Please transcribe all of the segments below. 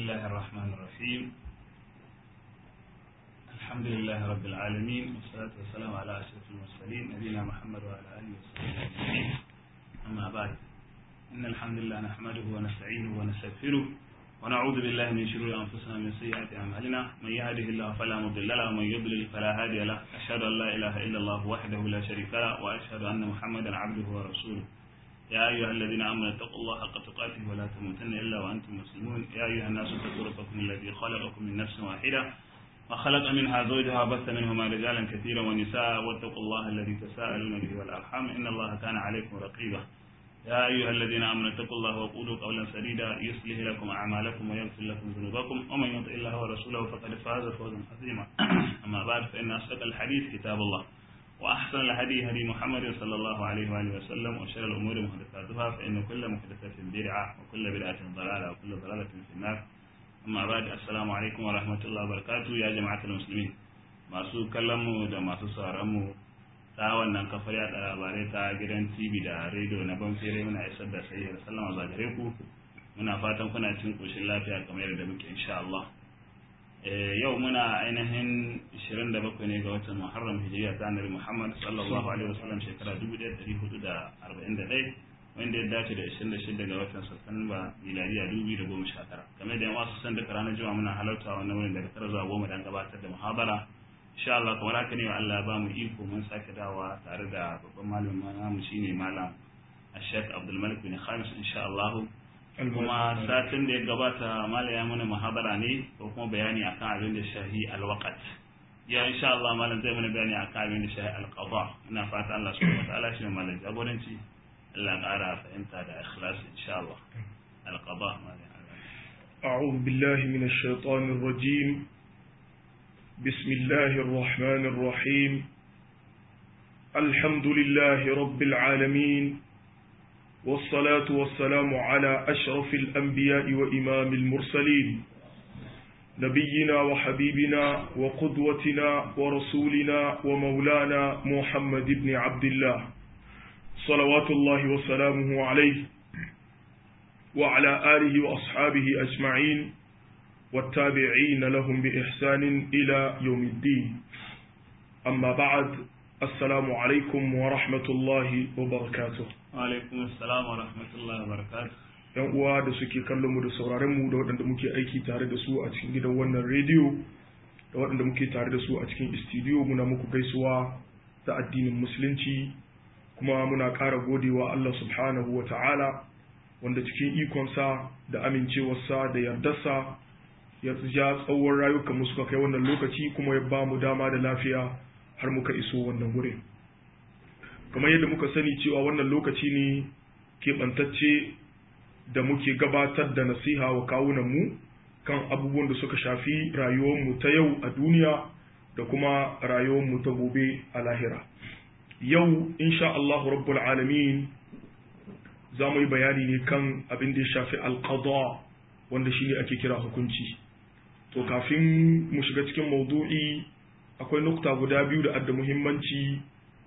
الله الرحمن الرحيم الحمد لله رب العالمين والصلاة والسلام على أشرف المرسلين نبينا محمد وعلى آله وصحبه أجمعين أما بعد إن الحمد لله نحمده ونستعينه ونستغفره ونعوذ بالله من شرور أنفسنا ومن سيئات أعمالنا من يهده الله فلا مضل له ومن يضلل فلا هادي له أشهد أن لا إله إلا الله وحده لا شريك له وأشهد أن محمدا عبده ورسوله يا أيها الذين آمنوا اتقوا الله حق تقاته ولا تموتن إلا وأنتم مسلمون يا أيها الناس اتقوا ربكم الذي خلقكم من نفس واحدة وخلق منها زوجها وبث منهما رجالا كثيرا ونساء واتقوا الله الذي تساءلون به والأرحام إن الله كان عليكم رقيبا يا أيها الذين آمنوا اتقوا الله وقولوا قولا سديدا يصلح لكم أعمالكم ويغفر لكم ذنوبكم ومن يطع الله ورسوله فقد فاز فوزا عظيما أما بعد فإن أصدق الحديث كتاب الله وأحسن الهدي هدي محمد صلى الله عليه وآله وسلم وشر الأمور محدثاتها فإن كل محدثة بدعة وكل بدعة ضلالة وكل ضلالة في النار أما بعد السلام عليكم ورحمة الله وبركاته يا جماعة المسلمين masu kallonmu da masu sauranmu ta wannan kafar yada labarai ta gidan tv da rediyo na banfere muna isar da sayyar sallama za gare ku muna fatan kuna cin koshin lafiya kamar yadda muke insha Allah yau muna ainihin 27 ne ga watan Muharram Hijriya ta Annabi Muhammad sallallahu alaihi wasallam shekara 1441 wanda ya dace da 26 ga watan Satumba miladiya 2019 kamar da yan wasu san da ranar juma'a muna halarta wannan wurin daga tara zuwa goma dan gabatar da muhabara insha Allah kamar haka ne Allah ba mu iko mun sake dawa tare da babban malamin namu shine malam Sheikh Abdul Malik bin Khamis insha Allah kuma satin da ya gabata mala ya mana muhabara ne ko kuma bayani akan abin da shahi alwaqat ya insha Allah malam zai mana bayani akan abin da shahi alqada ina fata Allah subhanahu wataala shi malam jagoranci Allah ƙara fahimta da ikhlas insha Allah alqada malam أعوذ بالله من الشيطان الرجيم بسم الله الرحمن الرحيم الحمد لله رب العالمين والصلاة والسلام على أشرف الأنبياء وإمام المرسلين نبينا وحبيبنا وقدوتنا ورسولنا ومولانا محمد بن عبد الله صلوات الله وسلامه عليه وعلى آله وأصحابه أجمعين والتابعين لهم بإحسان إلى يوم الدين أما بعد السلام عليكم ورحمة الله وبركاته alaikum assalam wa rahmatullahi wa barakatuh yan uwa da suke kallon mu da sauraron mu da waɗanda muke aiki tare da su a cikin gidan wannan rediyo da waɗanda muke tare da su a cikin studio muna muku gaisuwa ta addinin musulunci kuma muna ƙara godewa Allah subhanahu wa ta'ala wanda cikin ikonsa da amincewarsa da yardarsa ya ja tsawon rayukan mu suka kai wannan lokaci kuma ya ba mu dama da lafiya har muka iso wannan wurin kamar yadda muka sani cewa wannan lokaci ne keɓantacce da muke gabatar da nasiha wa kawunanmu kan abubuwan da suka shafi rayuwarmu ta yau a duniya da kuma rayuwarmu ta gobe a lahira yau insha Allah rabbul alamin za mu yi bayani ne kan abin da ya shafi alqada wanda shine ake kira hukunci to kafin mu shiga cikin maudu'i akwai nukta guda biyu da adda muhimmanci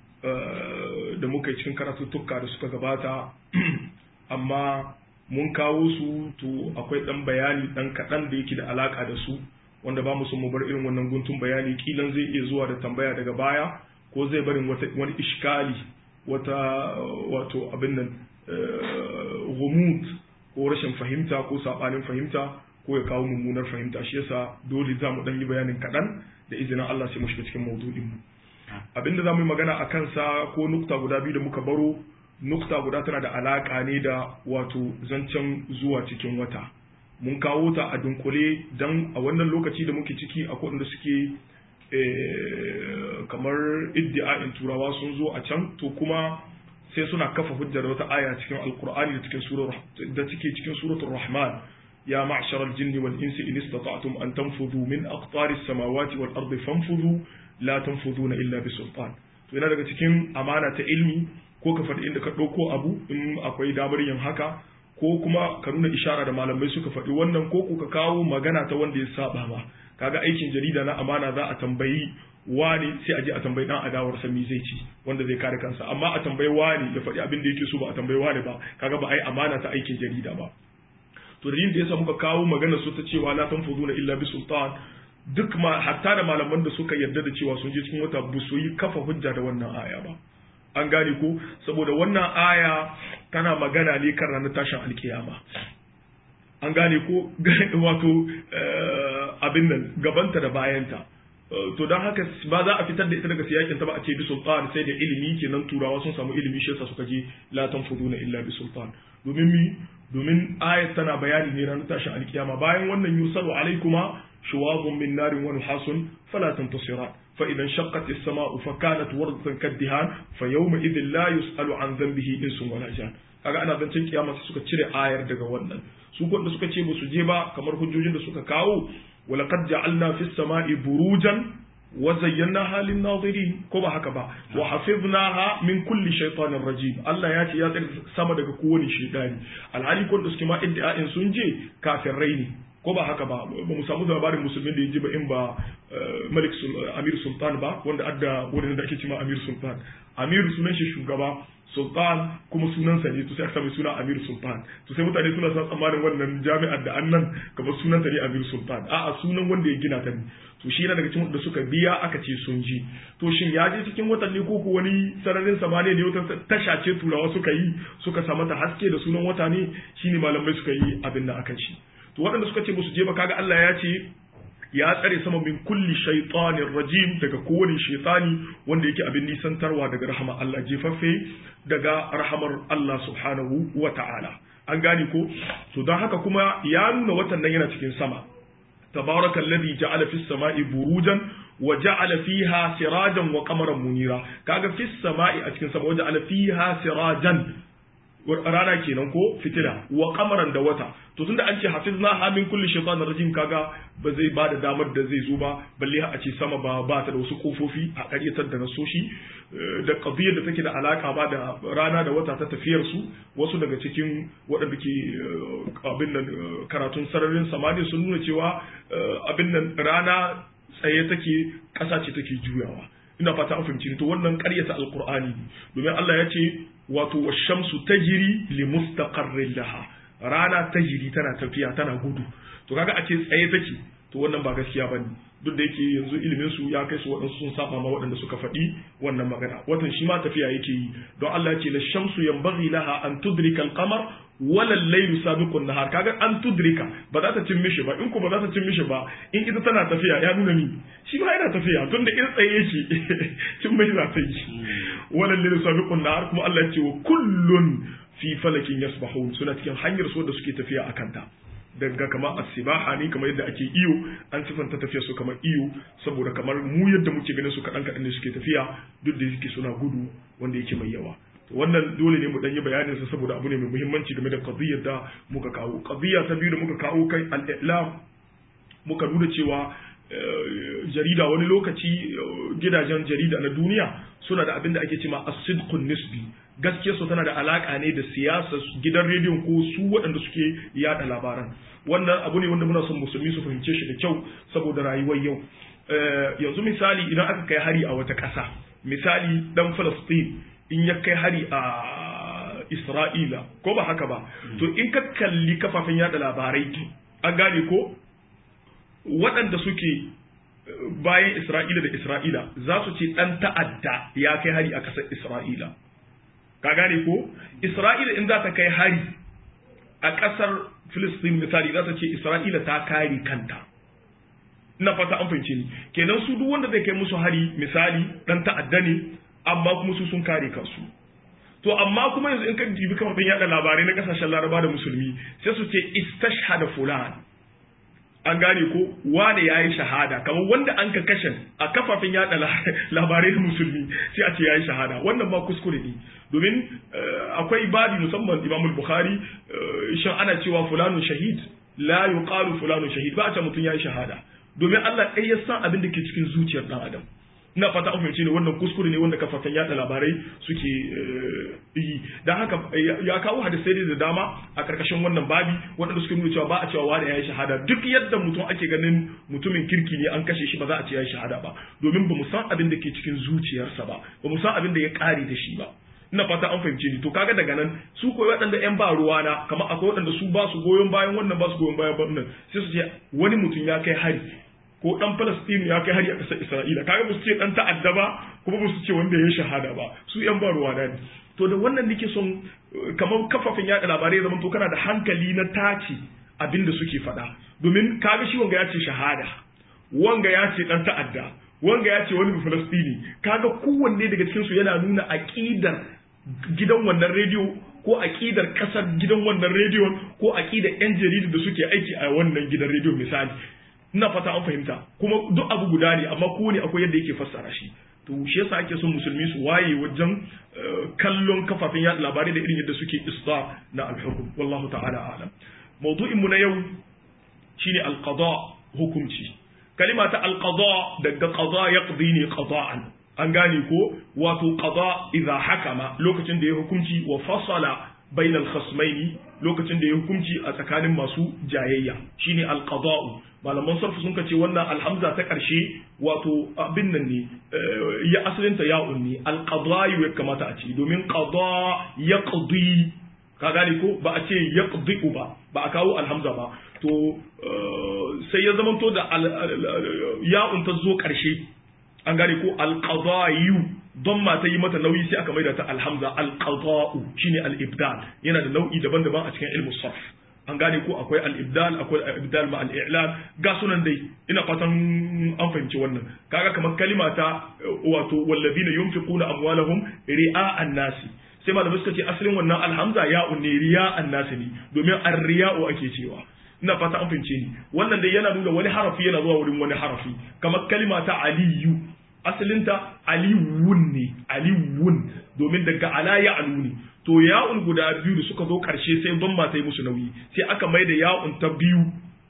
da muka yi cikin karatuttuka da suka gabata amma mun kawo su to akwai ɗan bayani ɗan kaɗan da yake da alaƙa da su wanda ba mu son mu bar irin wannan guntun bayani kilan zai iya zuwa da tambaya daga baya ko zai barin wani ishkali wata wato abin nan gumut ko rashin fahimta ko saɓanin fahimta ko ya kawo mummunar fahimta shi yasa dole za mu ɗan yi bayanin kaɗan da izinin Allah sai mu shiga cikin maudu'in mu abinda za mu yi magana a kansa ko nukta guda biyu da muka baro nukta guda tana da alaƙa ne da wato zancen zuwa cikin wata mun kawo ta a dunkule don a wannan lokaci da muke ciki a da suke kamar iddi'a'in turawa sun zo a can to kuma sai suna kafa hujjar wata aya cikin alkur'ani da cikin da take cikin suratul rahman يا معشر الجن والإنس إن استطعتم أن تنفذوا من أقطار السماوات والأرض فانفذوا la tanfuduna illa bi sultan to yana daga cikin amana ta ilmi ko ka faɗi inda ka ɗauko abu in akwai damar yin haka ko kuma ka nuna ishara da malamai suka faɗi wannan ko ka kawo magana ta wanda ya saba ba kaga aikin jarida na amana za a tambayi wani sai a je a tambayi dan adawar sa me zai ci wanda zai kare kansa amma a tambayi wani ya faɗi abin da yake so ba a tambayi wani ba kaga ba ai amana ta aikin jarida ba to dalilin da yasa muka kawo magana su ta cewa la tanfuduna illa bi sultan duk ma hatta da malaman da suka yarda da cewa sun je cikin wata ba su yi kafa hujja da wannan aya ba an gane ko saboda wannan aya tana magana ne kan ranar tashin alkiyama an gane ko wato abin nan gabanta da bayanta to don haka ba za a fitar da ita daga siyakin ta ba a ce bi sultan sai da ilimi kenan turawa sun samu ilimi shi yasa suka je la tanfuduna illa bi sultan domin mi domin ayat tana bayani ne ranar tashin alkiyama bayan wannan yursalu alaikuma shuwazun min narin wa nuhasun fala tantasiran fa idan shaqqat as-sama'u fa kanat wardatan kaddihan fa yawma idhin la yus'alu an dhanbihi insun wala jan kaga ana zancen kiyama sai suka cire ayar daga wannan su da suka ce ba su je ba kamar hujjojin da suka kawo ولقد جعلنا في السماء بروجا وزيناها للناظرين كما هكذا وحفظناها من كل شيطان رجيم الله ياتي يا sama daga kowane shedani alhali ko da suke ma iddia'in sun je kafirai ne ko ba haka ba ba mu samu labarin musulmin da ya ji ba in ba malik amir sultan ba wanda adda wurin da ake cewa amir sultan amir sunan shi shugaba sultan kuma sunansa ne to sai aka sami suna amir sultan to sai mutane suna san tsammanin wannan jami'ar da annan kamar sunanta ne amir sultan a'a sunan wanda ya gina ta ne to shi yana daga cikin da suka biya aka ce sun ji to shin ya je cikin watanni ko ko wani sararin samaniya ne wata tasha ce turawa suka yi suka sa mata haske da sunan wata ne shine malamai suka yi abin da akan shi to waɗanda suka ce ba su je ba kaga Allah ya ce ya tsare sama min kulli shaitanin rajim daga kowane shaitani wanda yake abin nisantarwa daga rahama Allah jefaffe daga rahamar Allah subhanahu wa ta'ala an gane ko to don haka kuma ya nuna watan nan yana cikin sama tabarakal ladhi ja'ala fis sama'i burujan wa ja'ala fiha sirajan wa qamaran munira kaga fis sama'i a cikin sama wa ja'ala fiha sirajan rana kenan ko fitila wa kamaran da wata to tunda an ce hafizna ha min kulli shaytanir rajim kaga ba zai bada damar da zai zo ba balle a ce sama ba ba ta da wasu kofofi a karyatar da nasoshi da qadiyar da take da alaka ba da rana da wata ta tafiyar su wasu daga cikin waɗanda ke abin nan karatun sararin samaniya sun nuna cewa abin nan rana tsaye take ƙasa ce take juyawa ina fata an fahimci to wannan ƙaryata alqur'ani domin Allah ya ce wato washamsu tajri li mustaqarrin laha rana tajri tana tafiya tana gudu to kaga a ce tsaye take to wannan ba gaskiya bane duk da yake yanzu ilimin su ya kai su waɗansu sun saba ma waɗanda suka faɗi wannan magana watan shi ma tafiya yake yi don Allah ya ce la shamsu yanbaghi laha an tudrika al-qamar wala al-laylu sabiqun nahar kaga an tudrika ba za ta cin mishi ba in ko ba za ta cin mishi ba in ita tana tafiya ya nuna ni shi ma yana tafiya tun da in tsaye yake cin mishi za ta yi wala al-laylu sabiqun nahar kuma Allah ya ce wa kullun fi falakin yasbahun suna cikin hanyar so da suke tafiya akan ta daga kamar asibaha ne kamar yadda ake iyo an sifanta tafiya su kamar iyo saboda kamar mu yadda muke ganin su kaɗan kaɗan ne suke tafiya duk da yake suna gudu wanda yake mai yawa wannan dole ne mu dan yi bayanin sa saboda abu ne mai muhimmanci game da qadiyyar da muka kawo qadiyya ta biyu da muka kawo kai al-i'lam muka nuna cewa jarida wani lokaci gidajen jarida na duniya suna da abin da ake cewa as-sidqun nisbi gaskiya su tana da alaka ne da siyasa gidan rediyon ko su waɗanda suke yada labaran wannan abu ne wanda muna son musulmi su fahimce shi da kyau saboda rayuwar yau yanzu misali idan aka kai hari a wata ƙasa misali dan Falastin in ya kai hari a Isra'ila ko ba haka ba to in ka kalli kafafen yada labarai an gane ko waɗanda suke bayan Isra'ila da Isra'ila za su ce ɗan ta'adda ya kai hari a ƙasar Isra'ila ka gane ko Isra'ila in za ta kai hari a ƙasar Filistin misali za ta ce Isra'ila ta kare kanta ina fata an fahimce ni kenan su duk wanda zai kai musu hari misali ɗan ta'adda ne amma kuma su sun kare kansu to amma kuma yanzu in ka jibi kafafen yada labarai na kasashen laraba da musulmi sai su ce istashhada fulan an gane ko wane ya yi shahada kamar wanda an ka kashe a kafafen yada labarai na musulmi sai a ce ya yi shahada wannan ma kuskure ne domin akwai babi musamman imam bukhari shan ana cewa fulanun shahid la yuqalu fulanun shahid ba a ce mutum ya yi shahada domin Allah ɗaya ya san abin da ke cikin zuciyar ɗan adam ina fata an fahimci ne wannan kuskure ne wanda kafafen yada labarai suke yi dan haka ya kawo hadisai da dama a karkashin wannan babi waɗanda suke nuna cewa ba a cewa wani ya yi shahada duk yadda mutum ake ganin mutumin kirki ne an kashe shi ba za a ce ya yi shahada ba domin ba mu san abin da ke cikin zuciyarsa ba ba mu san abin da ya ƙare da shi ba ina fata an fahimce ni to kaga daga nan su koyi waɗanda ƴan ba ruwa na kamar akwai waɗanda su ba su goyon bayan wannan ba su goyon bayan wannan sai su ce wani mutum ya kai hari ko dan Palestine ya kai hari a ƙasar Isra'ila kaga ba su ce dan ta'adda ba kuma ba su ce wanda ya shahada ba su ƴan ba ruwa na ne to da wannan nake son kamar kafafen yaɗa labarai zaman to kana da hankali na tace abin da suke faɗa domin kaga shi wanga ya ce shahada wanga ya ce dan ta'adda wanga ya ce wani Falastini kaga kowanne daga cikin su yana nuna aqidar gidan wannan rediyo ko aqidar kasar gidan wannan rediyo ko aqidar yan jaridu da suke aiki a wannan gidan rediyo misali ina fata an fahimta kuma duk abu guda ne amma kowane akwai yadda yake fassara shi to shi yasa ake son musulmi su waye wajen kallon kafafen yaɗa labarai da irin yadda suke istar na alhukum wallahu ta'ala alam mawdu'in mu na yau shine alqada hukunci kalima ta alqada daga qada yaqdi ne qada'an an gane ko wato qada idza hakama lokacin da ya hukunci wa fasala bainal khasmaini lokacin da ya hukunci a tsakanin masu jayayya shine alqada'u malaman sarfu sun ce wannan alhamza ta karshe wato abin nan ne ya asalinta ya'un ne alqada'u ya kamata a ce domin qada yaqdi ka gane ko ba a ce yaqdi ba ba a kawo alhamza ba to sai ya zamanto da ya'un ta zo karshe an gane ko alqada'u don ma ta yi mata nauyi sai aka maida ta alhamza alqada'u shine al-ibdal yana da nau'i daban-daban a cikin ilmu sarf an gane ko akwai al-ibdal akwai al-ibdal ma al-i'lan ga sunan dai ina fatan an fahimci wannan kaga kamar kalima ta wato wallazina yunfiquna amwalahum ri'a'an nasi sai malamai suka ce asalin wannan alhamza ya'un ne riya'an nasi ne domin ar-riya'u ake cewa ina fata an fahimce ni wannan dai yana nuna wani harafi yana zuwa wurin wani harafi kamar kalima ta aliyu asalinta aliwun ne aliwun domin daga ala ya alu ne to ya'un guda biyu da suka zo karshe sai ban ma ta yi musu nauyi sai aka mai da ya'un ta biyu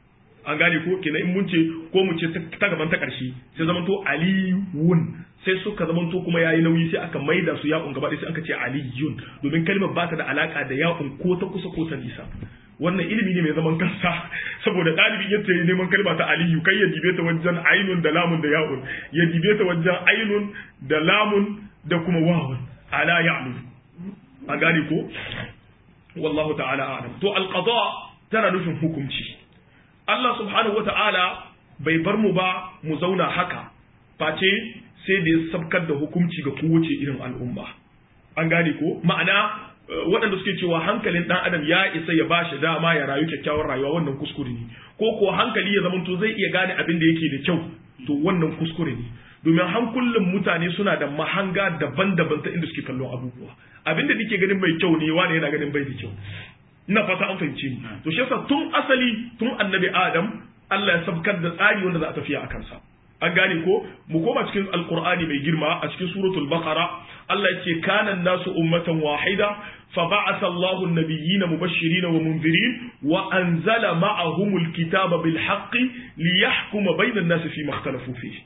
an gane ko kenan in mun ce ko mu ce ta gaban ta karshe sai zaman to aliwun sai suka zaman to kuma yayi nauyi sai aka mai da su ya'un gaba sai aka ce aliyun domin kalmar ba ta da alaka da ya'un ko ta kusa ko ta nisa wannan ilimi ne mai zaman kansa saboda ɗalibi yadda ya neman kalma ta aliyu kai ya dibe ta wajen ainun da lamun da ya'un ya dibe ta wajen ainun da lamun da kuma wawun ala ya'lu a gane ko wallahu ta'ala a'lam to alqada tana nufin hukunci Allah subhanahu wata'ala bai bar mu ba mu zauna haka face sai da ya sabkar da hukunci ga kowace irin al'umma an gane ko ma'ana waɗanda suke cewa hankalin ɗan adam ya isa ya bashi dama ya rayu kyakkyawar rayuwa wannan kuskure ne ko ko hankali ya zamanto zai iya gane abin da yake da kyau to wannan kuskure ne domin hankulan mutane suna da mahanga daban-daban ta inda suke kallon abubuwa abin da nake ganin mai kyau ne wani yana ganin bai da kyau ina fata an fahimce ni to shi yasa tun asali tun annabi adam Allah ya sabkar da tsari wanda za a tafiya a kansa an gane ko mu koma cikin alqur'ani mai girma a cikin suratul baqara Allah yake kana nasu ummatan wahida fa ba'atha Allahu an-nabiyyina mubashirin wa munzirin wa anzala ma'ahumul kitaba bil haqqi liyahkuma bayna an-nasi fi ma ikhtalafu fihi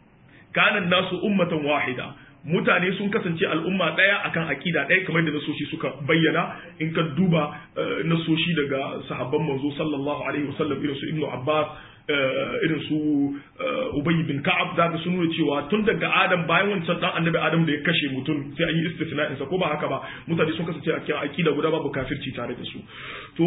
kana nasu ummatan wahida mutane sun kasance al'umma ɗaya akan aƙida ɗaya kamar da nasoshi suka bayyana in ka duba nasoshi daga sahabban manzo sallallahu alaihi wasallam irin su ibnu abbas irin su Ubay bin Ka'ab da sun nuna cewa tun daga Adam bayan wancan dan annabi Adam da ya kashe mutum sai an yi istisna'in sa ko ba haka ba mutane sun kasance a cikin aqida guda babu kafirci tare da su to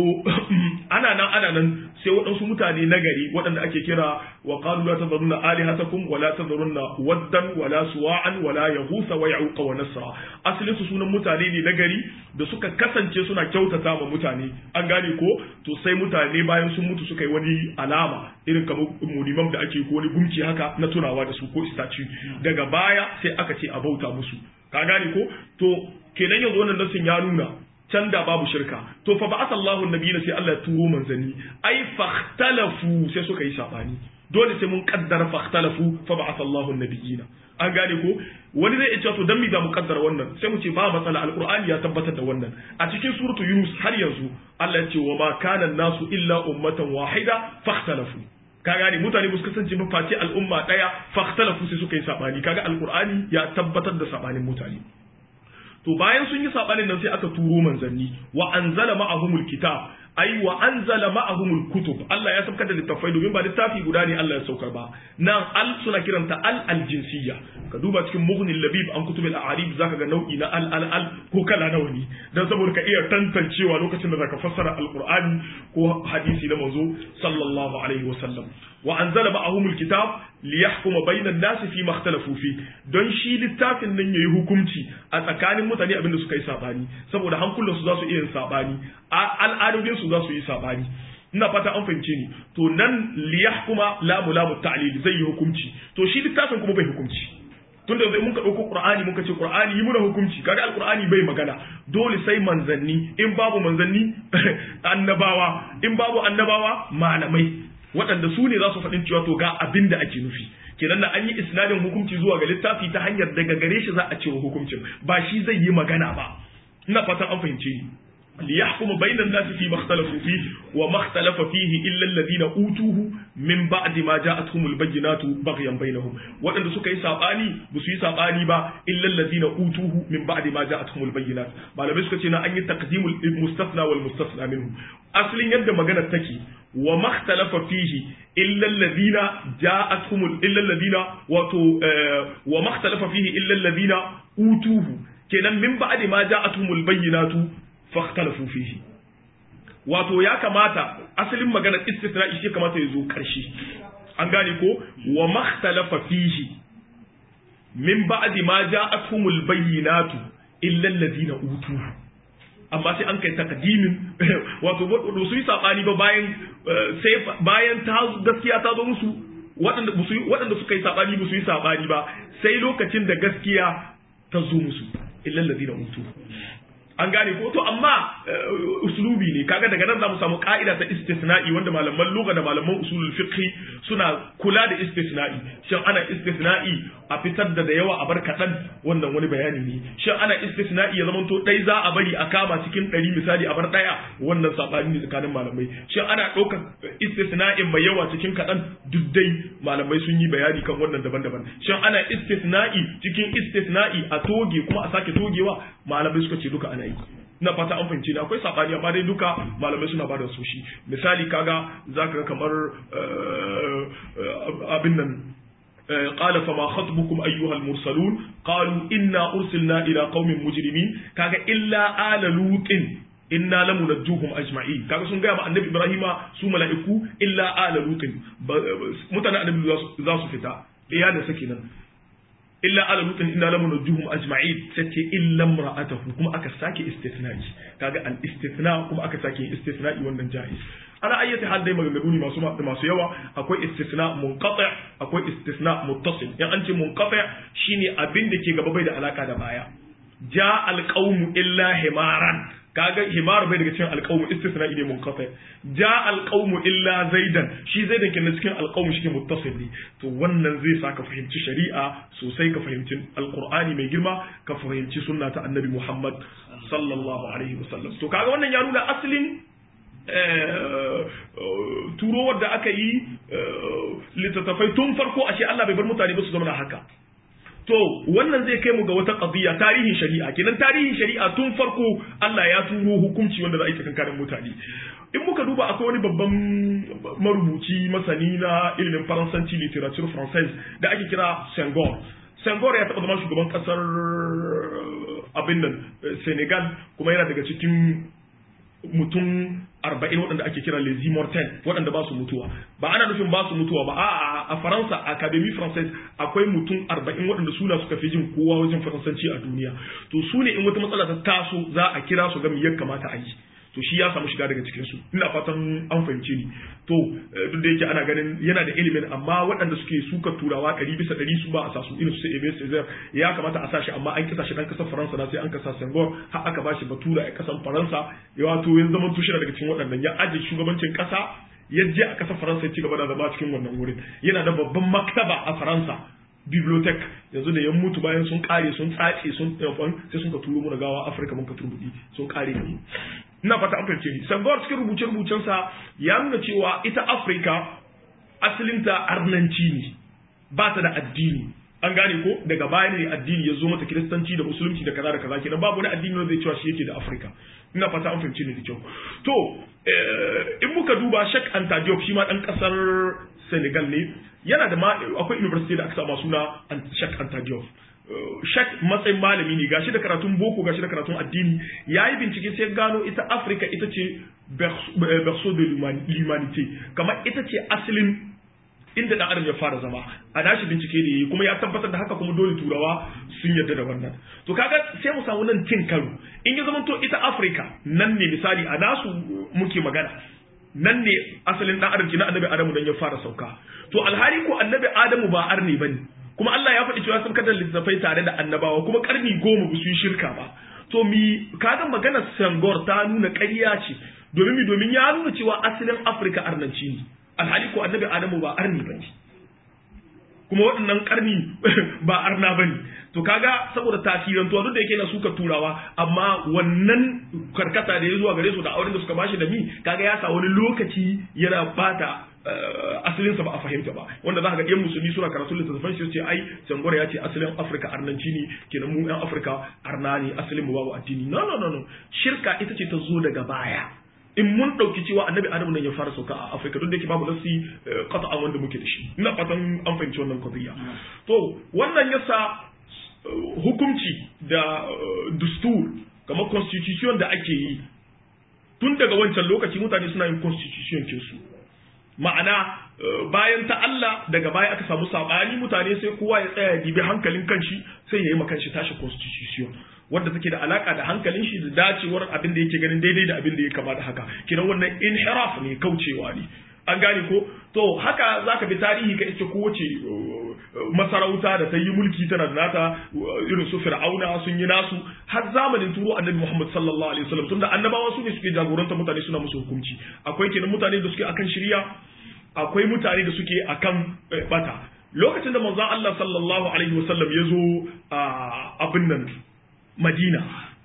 ana nan ana nan sai waɗansu mutane nagari waɗanda ake kira wa qalu la tadharunna alihatakum wa la tadharunna waddan wa la suwa'an wa la yaghutha wa ya'uqa wa nasra asalin su sunan mutane ne nagari da suka kasance suna kyautata ma mutane an gane ko to sai mutane bayan sun mutu suka yi wani alama irin kamar mulimam da ake ko wani gumki haka na tunawa da su ko istaci daga baya sai aka ce a bauta musu ka gane ko to kenan yanzu wannan nasin ya nuna can da babu shirka to fa ba'atha Allahu nabiyina sai Allah ya turo manzanni ai fahtalafu sai suka yi sabani dole sai mun kaddara fahtalafu fa ba'atha Allahu nabiyina an gane ko wani zai ce to dan mi za mu kaddara wannan sai mu ce ba matsala alqur'ani ya tabbatar da wannan a cikin suratu yunus har yanzu Allah ya ce wa ma kana nasu illa ummatan wahida fahtalafu ka gane mutane ba su kasance ba face al'umma daya fahtalafu sai suka yi sabani kaga alqur'ani ya tabbatar da sabanin mutane to bayan sun yi sabanin nan sai aka turo manzanni wa anzala ma'ahumul kitab ai wa anzala ma'ahumul kutub Allah ya saukar da littafai domin ba littafi guda ne Allah ya saukar ba nan al suna kiranta al aljinsiyya ka duba cikin mughnil labib an kutubil a'arib zaka ga nau'i na al al al ko kala nawa ne dan saboda ka iya tantancewa lokacin da zaka fassara alqur'ani ko hadisi na manzo sallallahu alaihi wasallam wa anzala ma'ahumul kitab liyahkuma bainan nasi fi makhtalafu fi don shi littafin nan yayi hukunci a tsakanin mutane abinda suka yi sabani saboda hankulansu za su iya yin sabani al'adodin su za su yi sabani ina fata an fahimce ni to nan liyahkuma lamu lamu ta'lil zai yi hukunci to shi littafin kuma bai hukunci tun da mun ka ɗauko Qur'ani muka ce Qur'ani yi muna hukunci kaga Al-Qur'ani bai magana dole sai manzanni in babu manzanni annabawa in babu annabawa malamai waɗanda su ne za su faɗin cewa to ga abin da ake nufi kenan da an yi isnadin hukunci zuwa ga littafi ta hanyar daga gare shi za a ce hukuncin ba shi zai yi magana ba ina fatan an fahimce ni ليحكم بين الناس فيما اختلفوا فيه وما اختلف فيه إلا الذين أوتوه من بعد ما جاءتهم البينات بغيا بينهم وأن سكا يسابعني بسو يسابعني با إلا الذين أوتوه من بعد ما جاءتهم البينات ما لم يسكت أن تقديم المستثنى والمستثنى منه أصل يد مغانا تكي وما اختلف فيه إلا الذين جاءتهم إلا الذين وتو آه وما اختلف فيه إلا الذين أوتوه kenan min ba'di ma ja'atuhumul bayyinatu fakhtalafu fihi wato ya kamata asalin maganar istisna'i shi kamata ya zo karshe an gane ko wa makhtalafa fihi min ba'di ma ja'atuhumul bayyinatu illa alladhina utu amma sai an kai takdimin wato su yi sabani ba bayan sai bayan ta gaskiya ta zo musu waɗanda waɗanda suka yi sabani ba su yi sabani ba sai lokacin da gaskiya ta zo musu illa alladhina utu an gane ko to amma uslubi ne kaga daga nan zamu samu ka'ida ta istisna'i wanda malaman lugha da malaman usulul fiqh suna kula da istisna'i shin ana istisna'i a fitar da da yawa a bar kadan wannan wani bayani ne shin ana istisna'i ya zama to dai za a bari a kama cikin ɗari misali a bar daya wannan sabani ne tsakanin malamai shin ana ɗaukar istisna'in mai yawa cikin kadan duk dai malamai sun yi bayani kan wannan daban-daban shin ana istisna'i cikin istisna'i a toge kuma a sake togewa malamai suka ce duka ana yi na fata an fahimci ne akwai sabani amma dai duka malamai suna bada su shi misali kaga zaka kamar abin nan قال فما خطبكم أيها المرسلون قالوا إنا أرسلنا إلى قوم مجرمين كاga إلا آل لوط inna lamu najjuhum ajma'in kaga sun gaya ma annabi ibrahima su mala'iku illa ala lutin mutanen annabi za su fita iyalin sa kenan illa ala lutin inna lamu najjuhum ajma'in sace illa imra'atahu kuma aka sake istithna'i kaga al istithna kuma aka sake istithna'i wannan jaiz ana ayyata hal dai maganganu ne masu masu yawa akwai istisna munqati akwai istisna muttasil in an ce munqati shine abin da ke gaba bai da alaka da baya ja al qawmu illa himaran kaga himar bai daga cikin alqawmu istisna ne munqati ja alqawmu illa zaidan shi zaidan kenan cikin alqawmu shi muttasil ne to wannan zai sa ka fahimci shari'a sosai ka fahimci alqur'ani mai girma ka fahimci sunna ta annabi muhammad sallallahu alaihi wasallam to kaga wannan ya nuna asalin turowar da aka yi littattafai tun farko ashe Allah bai bar mutane ba su zama haka to wannan zai kai mu ga wata qadiyya tarihin shari'a kenan tarihin shari'a tun farko Allah ya turo hukunci wanda za a yi tsakankanin mutane in muka duba akwai wani babban marubuci masani na ilimin faransanci literature française da ake kira Senghor Senghor ya taɓa zama shugaban ƙasar abin nan Senegal kuma yana daga cikin mutum arba'in waɗanda ake kira les immortels waɗanda ba su mutuwa ba ana nufin ba su mutuwa ba a a faransa académie française akwai mutum arba'in waɗanda suna suka fi jin kowa wajen faransanci a duniya to su ne in wata matsala ta taso za a kira su ga me ya kamata a yi to shi ya samu shiga daga cikin su ina fatan an fahimce ni to duk da yake ana ganin yana da ilimin amma waɗanda suke suka turawa ɗari bisa ɗari su ba a sa su irin su Ebe Cesar ya kamata a sa shi amma an kisa shi dan kasar Faransa na sai an kasa Senghor har aka bashi batura a kasar Faransa ya wato yanzu zaman tushe daga cikin waɗannan ya aje shugabancin ƙasa ya je a kasar Faransa ya ci gaba da zama cikin wannan wurin yana da babban maktaba a Faransa bibliotek yanzu da yan mutu bayan sun kare sun tsace sun sai sun ka turo mu gawa Afirka mun ka turbuɗi sun kare ne ina fata an fahimce ni sangawar cikin rubuce-rubucensa ya nuna cewa ita afirka asalinta arnanci ne ba ta da addini an gane ko daga baya ne addini ya zo mata kiristanci da musulunci da kaza da kaza kenan babu wani addini wanda zai cewa shi yake da Afirka ina fata an fahimci ne da kyau to in muka duba Sheikh Anta Diop shi ma dan kasar Senegal ne yana da akwai university da aka sama suna Sheikh Anta Diop Sheikh matsayin malami ne gashi da karatun boko gashi da karatun addini yayi bincike sai gano ita Afirka ita ce berceau de l'humanité kamar ita ce asalin inda dan adam ya fara zama a nashi bincike ne kuma ya tabbatar da haka kuma dole turawa sun yarda da wannan to kaga sai mu samu nan cin karo in ya zama to ita Afrika nan ne misali a nasu muke magana nan ne asalin dan adam kina annabi Adamu dan ya fara sauka to alhali ko annabi Adamu ba arne bane kuma Allah ya faɗi cewa sun kada littafai tare da annabawa kuma karni goma ba su yi shirka ba to mi kaga magana Sangor ta nuna ƙarya ce domin mi domin ya nuna cewa asalin Afrika arnanci ne alhali ko annabi adamu ba arni ba ne kuma waɗannan ƙarni ba arna ba ne to kaga saboda tasirantuwa duk da yake na suka turawa amma wannan karkata da ya zuwa gare su da auren da suka bashi da mi kaga ya sa wani lokaci yana bata asalinsa ba a fahimta ba wanda za ka ga ɗan musulmi suna karatu littattafan shi ce ai sangora ya ce asalin afirka arnanci ne kenan mu yan afirka arna ne asalin mu babu addini no no no no shirka ita ce ta zo daga baya in mun ɗauki cewa annabi adamu nan ya fara sauka a afirka duk da yake babu nasi qat'an wanda muke da shi ina fatan an fahimci wannan qadiyya to wannan yasa hukunci da dustur kamar constitution da ake yi tun daga wancan lokaci mutane suna yin constitution kinsu ma'ana bayan ta Allah daga baya aka samu sabani mutane sai kowa ya tsaya ya dibi hankalin kanshi sai ya yi makan shi tashi constitution wanda take da alaka da hankalin shi da dacewar abin da yake ganin daidai da abin da ya kama da haka kiran wannan inhiraf ne kaucewa ne an gane ko to haka zaka bi tarihi ka iske kowace masarauta da ta yi mulki tana da nata irin su fir'auna sun yi nasu har zamanin turo annabi Muhammad sallallahu alaihi wasallam tunda annabawa su ne suke jagoranta mutane suna musu hukunci akwai kenan mutane da suke akan shirya akwai mutane da suke akan bata lokacin da manzon Allah sallallahu alaihi wasallam ya zo a abin nan Madina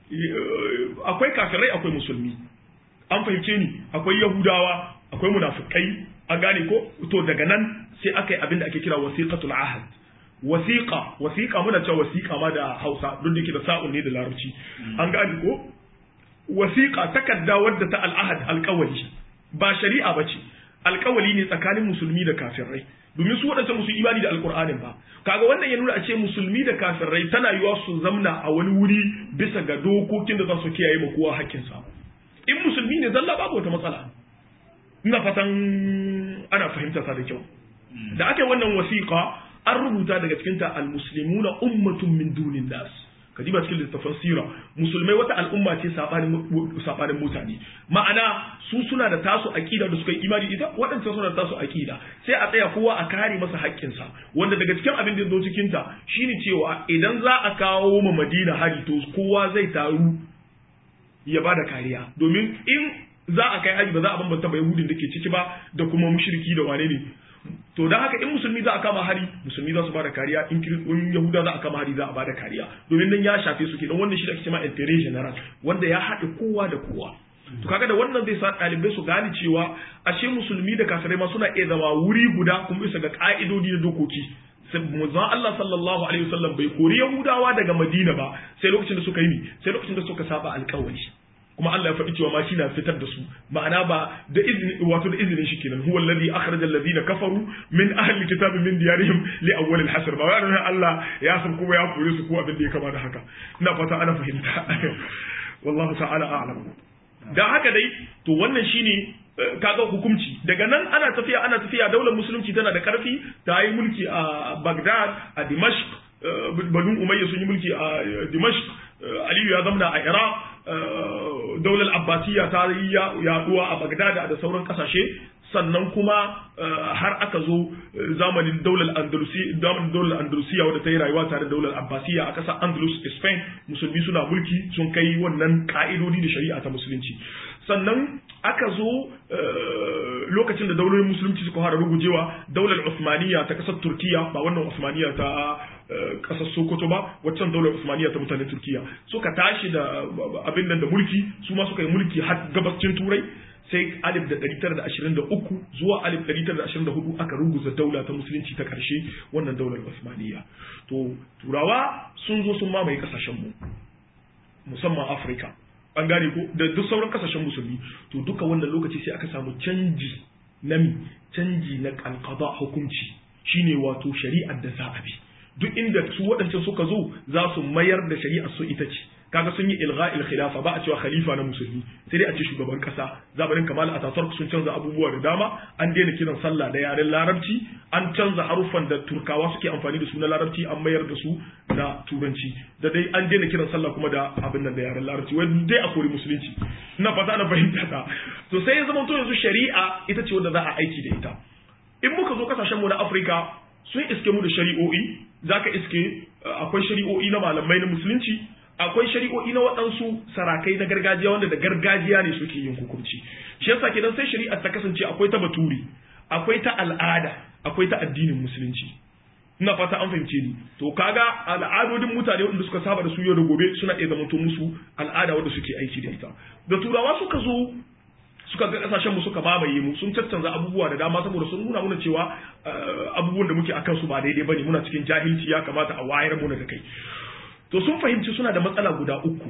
akwai kafirai akwai musulmi an fahimce ni akwai yahudawa akwai munafikai an gane ko to daga nan sai aka yi abin da ake kira wasiqatul ahad wasiqa wasiqa muna cewa wasiqa ma da Hausa duk da ke da sa'un ne da Larabci an gane ko wasiqa takarda wadda ta al-ahad alƙawari ba shari'a bace alƙawari ne tsakanin musulmi da kafirai domin su waɗanda musu imani da alƙur'anin ba kaga wannan ya nuna a ce musulmi da kafirai tana yiwa su zamna a wani wuri bisa ga dokokin da za su kiyaye ma kowa hakkinsa in musulmi ne zalla babu wata matsala ina fatan ana fahimta ta da kyau da aka yi wannan wasiƙa an rubuta daga cikinta al-muslimuna ummatun min dunin nas ka ba cikin littafin sira musulmai wata al'umma ce sabanin mutane ma'ana su suna da tasu aqida da suka yi imani ita waɗancan suna da tasu aqida sai a tsaya kowa a kare masa haƙƙinsa wanda daga cikin abin da zo cikin ta shine cewa idan za a kawo ma Madina hari to kowa zai taru ya bada kariya domin in za a kai hari ba za a bambanta ba yahudin da ke ciki ba da kuma mushriki da wane ne to dan haka in musulmi za a kama hari musulmi za su bada kariya in in yahuda za a kama hari za a bada kariya domin nan ya shafe su kenan wannan shi da ake cewa intérêt general wanda ya haɗe kowa da kowa to kaga da wannan zai sa ɗalibai su gane cewa ashe musulmi da kafirai ma suna iya zama wuri guda kuma bisa ga ka'idodi da dokoki manzon Allah sallallahu alaihi wasallam bai kori Yahudawa daga Madina ba sai lokacin da suka yi sai lokacin da suka saba alƙawari kuma Allah ya faɗi cewa ma shi na fitar da su ma'ana ba da izini wato da izinin shi kenan huwa alladhi akhraja alladhina kafaru min ahli kitabi min diyarihim li awwal al-hasr ba wai Allah ya san kuma ya kore su ko abin da ya kama da haka ina fata ana fahimta wallahu ta'ala a'lam dan haka dai to wannan shine kaga hukunci daga nan ana tafiya ana tafiya daular musulunci tana da karfi ta yi mulki a Baghdad a Dimashq Banu Umayya sun yi mulki a Dimashq Aliyu ya zamna a Iraq daular Abbasiyya ta yi yaduwa a Baghdad da sauran kasashe sannan kuma har aka zo zamanin daular Andalusi zamanin daular Andalusiya wadda ta yi rayuwa tare da daular Abbasiyya a ƙasar Andalus Spain musulmi suna mulki sun kai wannan ka'idodi da shari'a ta musulunci sannan aka zo lokacin da daular musulunci suka fara rugujewa daular Usmaniya ta ƙasar Turkiya ba wannan Usmaniya ta ƙasar Sokoto ba waccan daular Usmaniya ta mutanen Turkiya suka tashi da abin nan da mulki su ma suka yi mulki har gabascin Turai sai alif da ɗari tara da ashirin da uku zuwa alif ɗari tara da ashirin da hudu aka ruguza daula ta musulunci ta ƙarshe wannan daular Usmaniyya to turawa sun zo sun mamaye ƙasashen mu musamman Afirka an gane ko da duk sauran ƙasashen musulmi to duka wannan lokaci sai aka samu canji na mi canji na alqada hukunci shine wato shari'ar da za a bi duk inda su waɗancan suka zo za su mayar da shari'ar su ita ce kaga sun yi ilgha'il khilafa ba a cewa khalifa na musulmi sai dai a ce shugaban kasa zamanin kamal ataturk sun canza abubuwa da dama an daina kiran sallah da yaren larabci an canza haruffan da turkawa suke amfani da su na larabci an mayar da su na turanci da dai an daina kiran sallah kuma da abin nan da yaren larabci wai dai a kori musulunci ina fata na fahimta ta to sai ya zama to yanzu shari'a ita ce wanda za a aiki da ita in muka zo kasashen mu na Afirka sun iske mu da shari'o'i zaka iske akwai shari'o'i na malamai na musulunci akwai shari'o'i na waɗansu sarakai na gargajiya wanda da gargajiya ne suke yin hukunci shi yasa kenan sai shari'a ta kasance akwai ta baturi akwai ta al'ada akwai ta addinin musulunci ina fata an fahimce ni to kaga al'adodin mutane wanda suka saba da su yau da gobe suna iya zamanto musu al'ada wanda suke aiki da ita da turawa suka zo suka ga kasashen mu suka mamaye mu sun caccanza abubuwa da dama saboda sun nuna muna cewa abubuwan da muke akan su ba daidai bane muna cikin jahilci ya kamata a wayar mu da kai to sun fahimci suna da matsala guda uku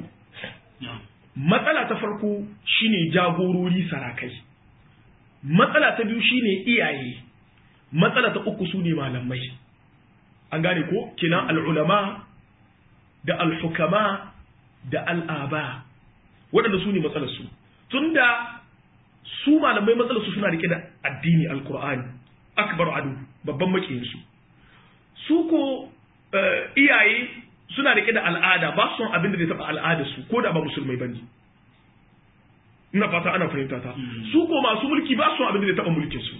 matsala ta farko shine jagorori sarakai matsala ta biyu shine iyaye matsala ta uku su ne malamai an gane ko kenan al'ulama da al'hukama da al'aba waɗanda su ne matsalarsu tun da su malamai matsalarsu suna rike da addini alkur'ani akbar adu babban makiyinsu su ko iyaye suna rike da al'ada ba su son abin da zai taɓa al'adarsu ko da ba musulmai ba ne ina fata ana fahimta ta su ko masu mulki ba su son abin da zai taɓa mulkinsu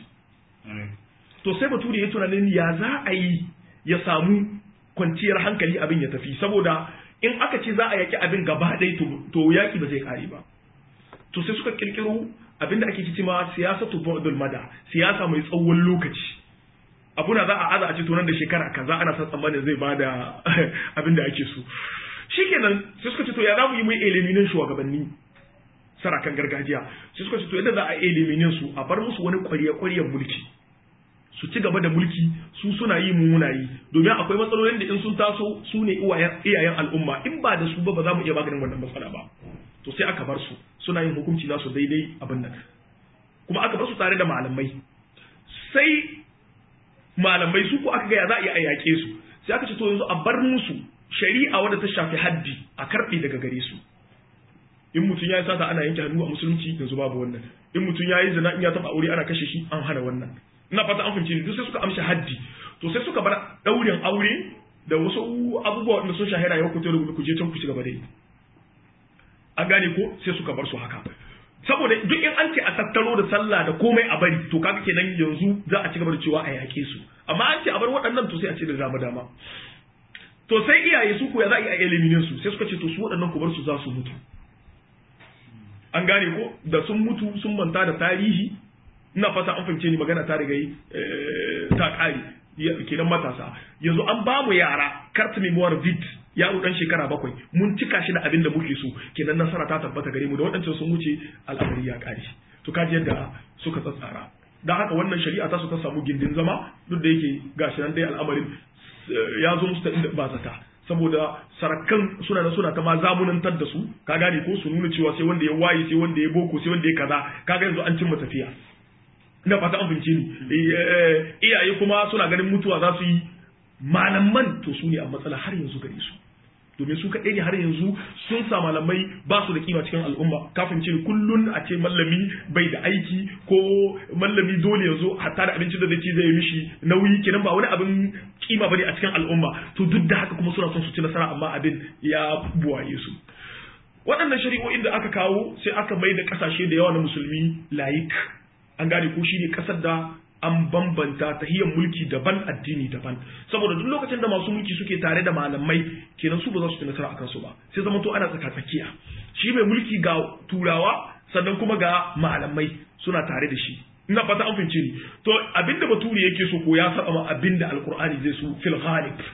to sai bature ya tunanin ya za a yi ya samu kwanciyar hankali abin ya tafi saboda in aka ce za a yaki abin gaba ɗaya to yaki ba zai kare ba to sai suka kirkiro abin da ake cewa siyasa to ba'dul mada siyasa mai tsawon lokaci abuna za a aza a ce to nan da shekara kaza ana san tsammanin zai bada abin da ake so shikenan sai suka ce to ya za mu yi mai eliminin shugabanni sarakan gargajiya sai suka ce to yadda za a eliminin su a bar musu wani ƙwarya-ƙwaryar mulki su ci gaba da mulki su suna yi mu muna yi domin akwai matsalolin da in sun taso su ne iyayen al'umma in ba da su ba ba za mu iya maganin wannan matsala ba to sai aka bar su suna yin hukunci nasu daidai abin nan kuma aka bar su tare da malamai sai malamai su ko aka ga ya za a iya yaƙe su sai aka ce to yanzu a bar musu shari'a wadda ta shafi haddi a karɓe daga gare su in mutum ya yi sata ana yanke hannu a musulunci yanzu babu wannan in mutum ya yi zina in ya taɓa aure ana kashe shi an hana wannan ina fata an fahimci duk sai suka amshi haddi to sai suka bar daurin aure da wasu abubuwa da sun shahara yau ku tare da ku je can ku ci gaba da yi an gane ko sai suka bar su haka saboda duk in an ce a tattaro da sallah da komai a bari to kaga kenan yanzu za a ci gaba da cewa a yake su amma an ce a bar waɗannan to sai a ce da dama dama to sai iyaye su ko ya za a yi a eliminin su sai suka ce to su waɗannan ku bar su za su mutu an gane ko da sun mutu sun manta da tarihi ina fata an fahimce ni magana ta riga ta kare kenan matasa yanzu an ba mu yara carte memoire vide yaro dan shekara bakwai mun cika shi da abin da muke so kenan nasara ta tabbata gare mu da waɗancan sun wuce al'amari ya kare to kaji yadda suka tsatsara dan haka wannan shari'a ta su ta samu gindin zama duk da yake gashi nan dai al'amarin ya zo musu ta inda ba zata saboda sarakan suna na suna ta ma zamunantar da su ka gane ko su nuna cewa sai wanda ya waye sai wanda ya boko sai wanda ya kaza kaga yanzu an cimma tafiya ina fata an fahimce ni iyaye kuma suna ganin mutuwa za su yi malaman to su ne a matsala har yanzu gare su domin su kaɗai ne har yanzu sun sa malamai ba su da kima cikin al'umma kafin ce kullun a ce mallami bai da aiki ko mallami dole yanzu hatta da abincin da zai ci zai yi mishi nauyi kenan ba wani abin kima bane a cikin al'umma to duk da haka kuma suna son su ci nasara amma abin ya buwaye su waɗannan shari'o'in da aka kawo sai aka mai da ƙasashe da yawa na musulmi layik an gane ko shine kasar da an bambanta tahiyar mulki daban addini daban saboda duk lokacin da masu mulki suke tare da malamai kenan su ba za su ci nasara akan su ba sai zama to ana tsaka tsakiya shi mai mulki ga turawa sannan kuma ga malamai suna tare da shi ina fata an fince ni to abinda bature yake so ko ya saba ma abinda alqur'ani zai so fil ghalib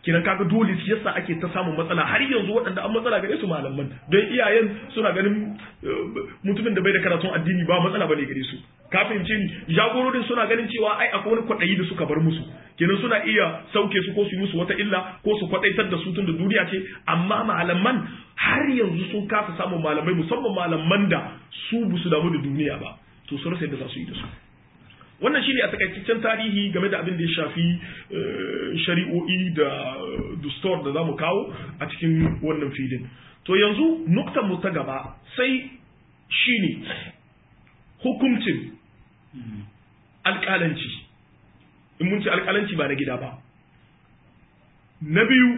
kinan kaga dole shi yasa ake ta samun matsala har yanzu waɗanda an matsala gare su malaman don iyayen suna ganin mutumin da bai da karatun addini ba matsala bane gare su ka fahimce ni jagororin suna ganin cewa ai akwai wani kwaɗayi da suka bar musu kenan suna iya sauke su ko su yi musu wata illa ko su kwaɗaitar da su tun da duniya ce amma malaman har yanzu sun kasa samun malamai musamman malaman da su ba su damu da duniya ba to su rasa yadda za su yi da su wannan shine a takaitaccen tarihi game da abin da ya shafi shari'o'i da dustor da za mu kawo a cikin wannan filin to yanzu nuktan mu ta gaba sai shine hukuncin alƙalanci in mun ce alƙalanci ba na gida ba na biyu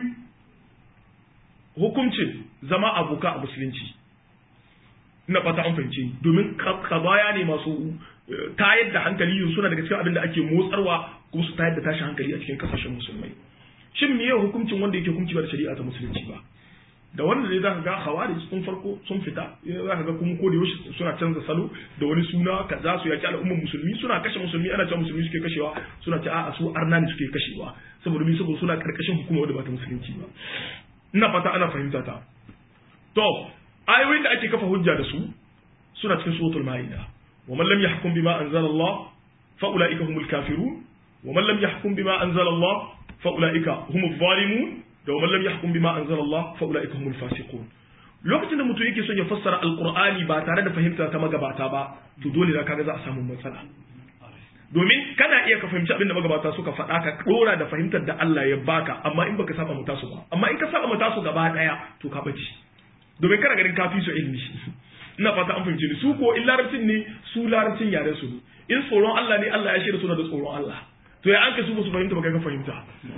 hukuncin zama aboka a musulunci ina fata an fahimce domin kabaya ne masu tayar da hankali suna daga cikin abin da ake motsarwa kuma su tayar da tashin hankali a cikin kasashen musulmai shin me hukuncin wanda yake hukunci ba da shari'a ta musulunci ba da wanda zai zaka ga hawari sun farko sun fita zaka ga kuma ko da yaushe suna canza salo da wani suna kaza su yaki al'ummar musulmi suna kashe musulmi ana cewa musulmi suke kashewa suna ce a'a su arna ne suke kashewa saboda mi saboda suna karkashin hukuma wadda ba ta musulunci ba ina fata ana fahimta ta to ayoyin da ake kafa hujja da su suna cikin suratul maida wa man lam yahkum bima anzala Allah fa ulaika humul kafirun wa man lam yahkum bima anzala Allah fa ulaika humuz zalimun da wa man lam yahkum bima anzala Allah fa ulaika humul fasiqun lokacin da mutum yake son ya fassara alqur'ani ba tare da fahimta ta magabata ba to dole da kaga za a samu matsala domin kana iya ka fahimci abin da magabata suka faɗa ka ɗora da fahimtar da Allah ya baka amma in baka saba mutasu ba amma in ka saba mutasu gaba ɗaya to ka bace domin kana ganin kafi su ilmi ina fata an fahimce ni su ko in larabcin ne su larabcin yaren su in tsoron Allah ne Allah ya shirya suna da tsoron Allah to ya an ka su ba su fahimta ba kai ka fahimta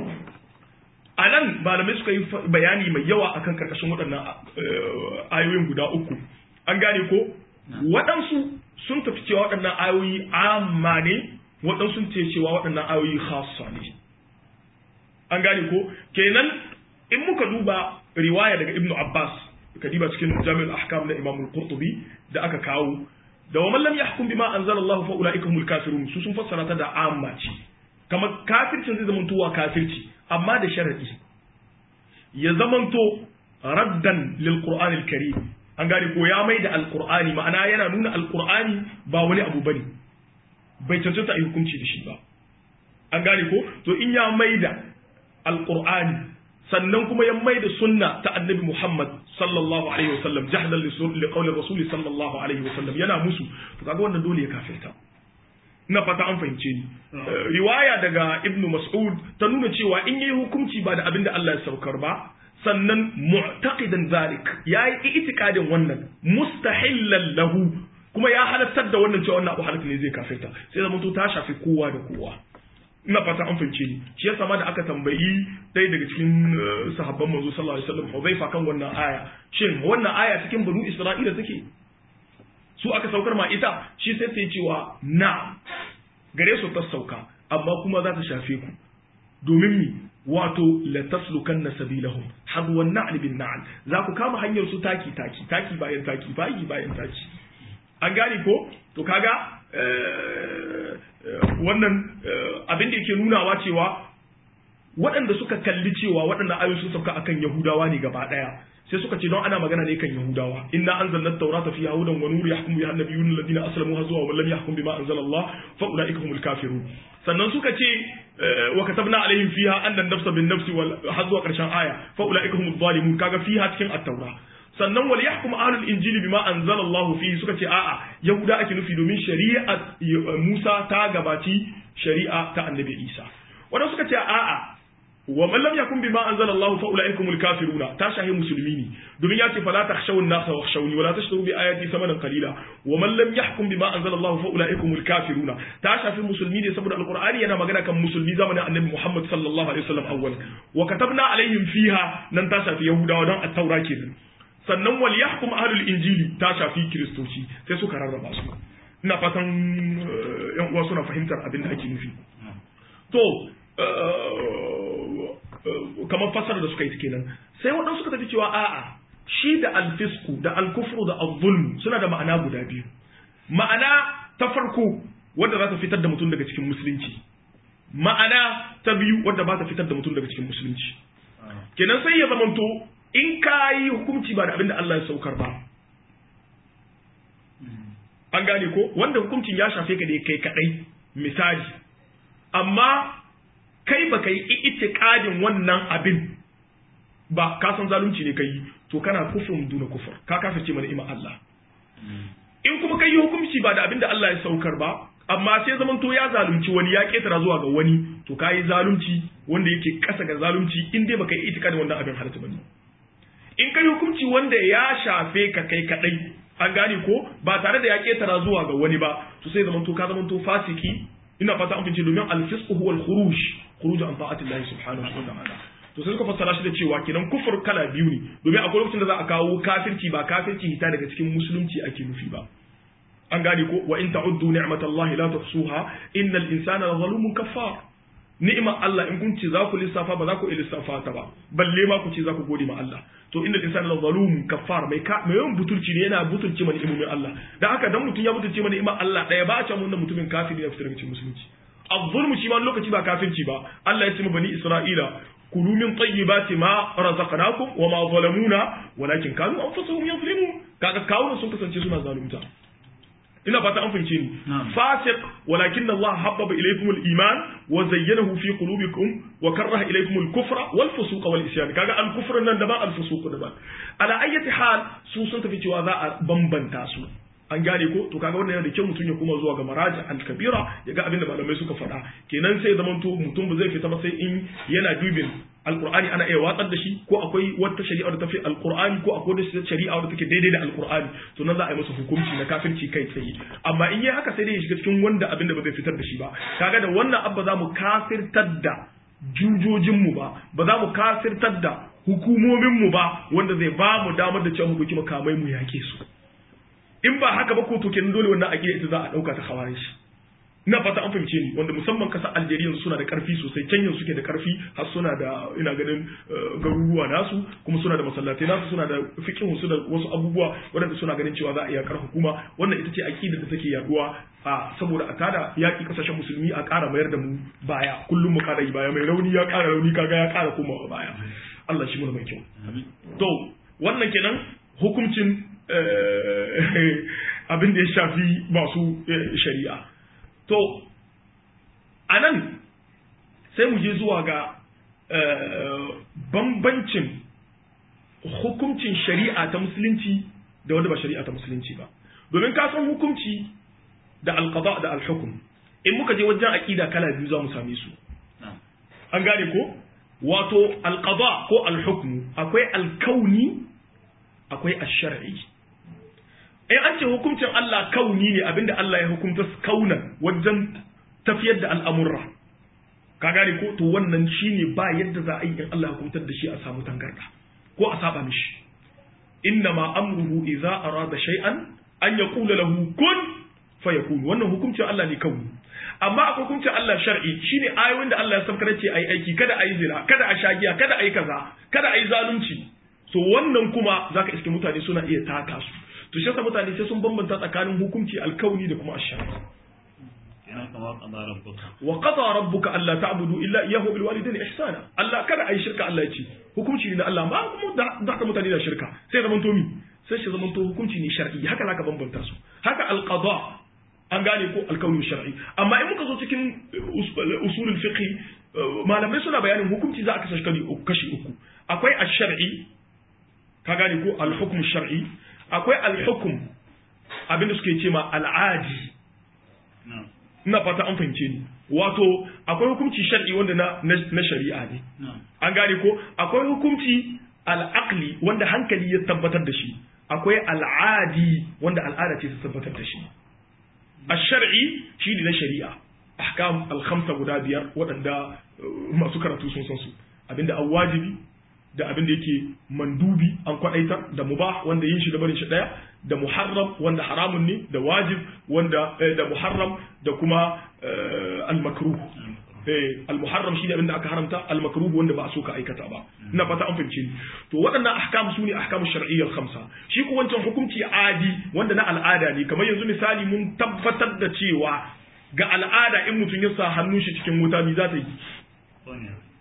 a nan malamai suka yi bayani mai yawa akan karkashin waɗannan ayoyin guda uku an gane ko waɗansu sun tafi cewa waɗannan ayoyi amma ne waɗansu sun ce cewa waɗannan ayoyi khassa ne an gane ko kenan in muka duba riwaya daga ibnu abbas ka diba cikin jami'ul ahkam na imam al-qurtubi da aka kawo da wa man lam yahkum bima anzala Allah fa ulaika humul kafirun su sun fassara ta da amma ce kamar kafircin zai zamanto wa kafirci amma da sharadi ya zamanto raddan lil qur'an al-karim an gane ko ya mai da alqur'ani ma'ana yana nuna alqur'ani ba wani abu bane bai cancanta a yi hukunci da shi ba an gane ko to in ya mai da alqur'ani sannan kuma ya mai da sunna ta annabi Muhammad sallallahu alaihi wasallam jahlan li qawli rasul sallallahu alaihi wasallam yana musu to kaga wannan dole ya kafirta ina fata an fahimce ni riwaya daga ibnu mas'ud ta nuna cewa in yayi hukunci ba da abinda Allah ya saukar ba sannan mu'taqidan zalik yayi itikadin wannan mustahillan lahu kuma ya halattar da wannan cewa wannan abu halatta ne zai kafirta sai zama to ta shafi kowa da kowa ina fata an fahimce ni shi yasa ma da aka tambayi ɗaya daga cikin sahabban manzo sallallahu alaihi wasallam Hudhaifa kan wannan aya shin wannan aya cikin banu Isra'ila take su aka saukar ma ita shi sai ta yi cewa na gare su ta sauka amma kuma za ta shafe ku domin mi wato la taslukanna sabilahum hadwan na'l bin na'l za ku kama hanyar su taki taki taki bayan taki bayi bayan taki an gane ko to kaga wannan abin da yake nunawa cewa waɗanda suka kalli cewa waɗannan ayoyi sun sauka akan yahudawa ne gaba ɗaya sai suka ce don ana magana ne kan yahudawa inna anzalna at-taurata fiha hudan wa nur yahkumu biha an-nabiyyun alladhina aslamu hazu wa lam yahkum bima anzala Allah fa ulaika humul kafirun sannan suka ce wa katabna alaihim fiha anna an-nafsa bin-nafsi wal hazu karshen aya fa ulaika humul zalimun kaga fiha cikin at-taura sannan wal yahkum ahlul injili bima anzala Allah fihi suka ce a'a yahuda ake nufi domin shari'a Musa ta gabaci shari'a ta annabi Isa wanda suka ce a'a wa man lam yakun bima anzala Allah fa ulaikumul kafiruna ta shahi musulmi ne domin ya ce fala takhshawun nas wa khshawni wa la tashtaru bi ayati samanan qalila wa man lam yahkum bima anzala Allah fa ulaikumul kafiruna ta shafi musulmi ne saboda alqur'ani yana magana kan musulmi zamanin annabi Muhammad sallallahu alaihi wasallam awwal wa katabna alaihim fiha nan ta shafi yahudawa don at-taura kenan sannan wal yahkum ahlul injili ta shafi kiristoci sai suka rarraba su ina fatan yan uwa suna fahimtar abin da ake nufi to kamar fasara da suka yi kenan sai waɗansu suka tafi cewa a'a shi da alfisku da alkufru da azzulm suna da ma'ana guda biyu ma'ana ta farko wadda za ta fitar da mutum daga cikin musulunci ma'ana ta biyu wadda ba ta fitar da mutum daga cikin musulunci kenan sai ya zamanto in ka yi hukunci ba da abin da Allah ya saukar ba an gane ko wanda hukuncin ya shafe ka da kai kadai misali amma kai baka yi itiqadin wannan abin ba ka san zalunci ne kai to kana kufrun duna kufur ka kafirce mana ima Allah in kuma kai hukunci ba da abin da Allah ya saukar ba amma sai zaman to ya zalunci wani ya ketara zuwa ga wani to kai zalunci wanda yake kasa ga zalunci in dai baka yi itikadin wannan abin halatta bane in kai hukunci wanda ya shafe ka kai kadai an gane ko ba tare da ya ketara zuwa ga wani ba to sai zaman to ka zaman to fasiki ina fata an fice domin al-fisqu huwa al-khuruj khuruj an ta'ati Allah subhanahu wa ta'ala to sai suka fassara shi da cewa kenan kufur kala biyu ne domin akwai lokacin da za a kawo kafirci ba kafirci hita daga cikin musulunci ake nufi ba an gane ko wa in ta'uddu ni'matallahi la tuhsuha innal insana la zalumun kaffar ni'imar Allah in kun ce za ku lissafa ba za ku lissafa ta ba balle ma ku ce za ku gode ma Allah to innal insana la zalumun kaffar mai ka mai yawan butulci ne yana butulci mana ni'imomin Allah dan haka dan mutum ya butulci mana ni'imar Allah daya ba a can wannan mutumin kafiri ya fitar daga cikin musulunci azzulmu shi ma lokaci ba kafirci ba Allah ya ce bani Isra'ila kulu min tayyibati ma razaqnakum wa ma zalamuna walakin kanu anfusuhum yazlimun kaga kawunan sun kasance suna zalunta ina fata an fahimce ni fasiq walakin Allah habbaba ilaykum al-iman wa zayyanahu fi qulubikum wa karaha ilaykum al-kufra wal fusuqa wal isyan kaga al-kufr nan da ba al-fusuq da ba ala ayyati hal su sun tafi cewa za a bambanta su an gane ko to kaga wannan yana da kyau mutum ya kuma zuwa ga maraji al-kabira ya ga abin da malamai suka faɗa kenan sai zaman to mutum ba zai fita ba sai in yana dubin alqur'ani ana iya watsar da shi ko akwai wata shari'a da tafi alqur'ani ko akwai wata shari'a da take daidai da alqur'ani to nan za a yi masa hukunci na kafirci kai tsaye amma in yi haka sai dai ya shiga cikin wanda abin da ba zai fitar da shi ba kaga da wannan abba za mu kafirtar da jujojinmu ba ba za mu kafirtar da hukumominmu ba wanda zai ba mu damar da cewa mu ɗauki makamai mu yake su in ba haka ba ko to kenan dole wannan aqida ita za a dauka ta khawarij ina fata an fahimce ni wanda musamman kasar Algeria suna da karfi sosai Kenya suke da karfi har suna da ina ganin garuruwa nasu kuma suna da masallatai nasu suna da fiqhu su da wasu abubuwa waɗanda suna ganin cewa za a iya kar hukuma wannan ita ce aqida da take yaduwa a saboda a tada yaki kasashen musulmi a ƙara mayar da mu baya kullum mu ƙara yi baya mai rauni ya ƙara rauni kaga ya ƙara komawa baya Allah shi mu mai kyau to wannan kenan hukuncin abin da ya shafi masu shari'a to a nan sai mu je zuwa ga bambancin hukuncin shari'a ta musulunci da wanda ba shari'a ta musulunci ba domin ka san hukunci da alqada da alhukum in muka je wajen aqida kala biyu za mu same su an gane ko wato alqada ko alhukmu akwai alkauni akwai ash-shar'i in an ce hukuncin Allah kauni ne abinda Allah ya hukunta kaunan wajen tafiyar da al'amurra ka gane ko to wannan shine ba yadda za a yi in Allah ya hukuntar da shi a samu tangarda ko a saba mishi inna ma amruhu idza arada shay'an an yaqula lahu kun fayakun wannan hukuncin Allah ne kauni amma akwai hukuncin Allah shar'i shine ayoyin da Allah ya sabkar ce ayi aiki kada ayi zina kada a shagiya kada ayi kaza kada ayi zalunci so wannan kuma zaka iske mutane suna iya taka su to shi yasa mutane sai sun bambanta tsakanin hukunci alkauni da kuma ashari wa qada rabbuka alla ta'budu illa iyyahu bil walidayni ihsana Allah kada ayi shirka Allah ya ce hukunci ne na Allah ma kuma da haka mutane da shirka sai zaman to mi sai shi zaman to hukunci ne shar'i haka zaka bambanta su haka alqada an gane ko alkauni shar'i amma in muka zo cikin usulul fiqh malamai suna bayanin hukunci za a kasa kashi uku akwai ash-shar'i ka gane ko al-hukm shar'i akwai alhukum abinda suke ce ma al'adi ina fata an fahimce ni wato akwai hukunci shar'i wanda na, na, shari'a ne an gane ko akwai hukunci al'aqli wanda hankali ya tabbatar da shi akwai al'adi wanda al'ada ce ta tabbatar da shi ash-shar'i shi ne na shari'a ahkam al-khamsa guda biyar waɗanda masu karatu sun san su abinda an wajibi da abin da yake mandubi an kwadaitar da mubah wanda yin shi da barin shi daya da muharram wanda haramun ne da wajib wanda da muharram da kuma al-makruh eh al-muharram shi ne abin da aka haramta al-makruh wanda ba a so ka aikata ba ina fata an fahimce ni to waɗannan ahkam su ne ahkamu shar'iyyar khamsa shi ko wancan hukunci adi wanda na al'ada ne kamar yanzu misali mun tabbatar da cewa ga al'ada in mutum ya sa hannun shi cikin wuta me za ta yi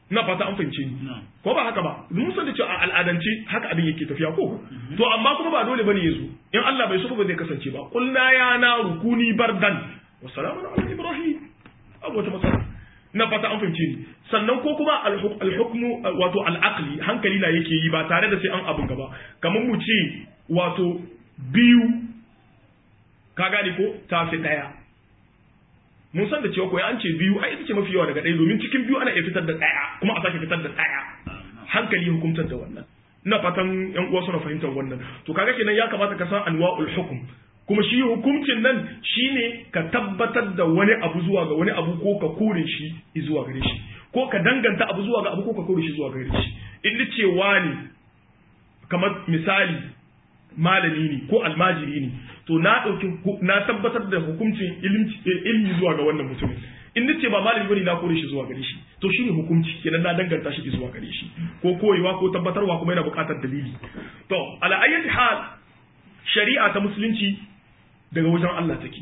ina fata an fahimce ni ko ba haka ba mun san da cewa a al'adance haka abin yake tafiya ko to amma kuma ba dole bane yazo in Allah bai so ba zai kasance ba qulna ya na rukuni bardan wa salamun ala ibrahim abu wata masala ina fata an fahimce ni sannan ko kuma al-hukmu wato al-aqli hankali na yake yi ba tare da sai an abun gaba kamar mu ce wato biyu ka gane ko ta fi daya mun san da cewa ko an ce biyu ai ita ce mafi yawa daga ɗaya domin cikin biyu ana iya fitar da ɗaya kuma a sake fitar da ɗaya hankali hukumtar da wannan ina fatan yan uwa suna fahimtar wannan to kaga kenan ya kamata ka san anwa'ul hukm kuma shi hukuncin nan shine ka tabbatar da wani abu zuwa ga wani abu ko ka kore shi zuwa gare shi ko ka danganta abu zuwa ga abu ko ka kore shi zuwa gare shi in ni cewa ne kamar misali malami ne ko almajiri ne to na ɗauki na tabbatar da hukuncin ilmi zuwa ga wannan mutumin in nace ba malami bane na kore shi zuwa gare shi to shine hukunci kenan na danganta shi zuwa gare shi ko koyewa ko tabbatarwa kuma yana buƙatar dalili to ala ayyati hal shari'a ta musulunci daga wajen Allah take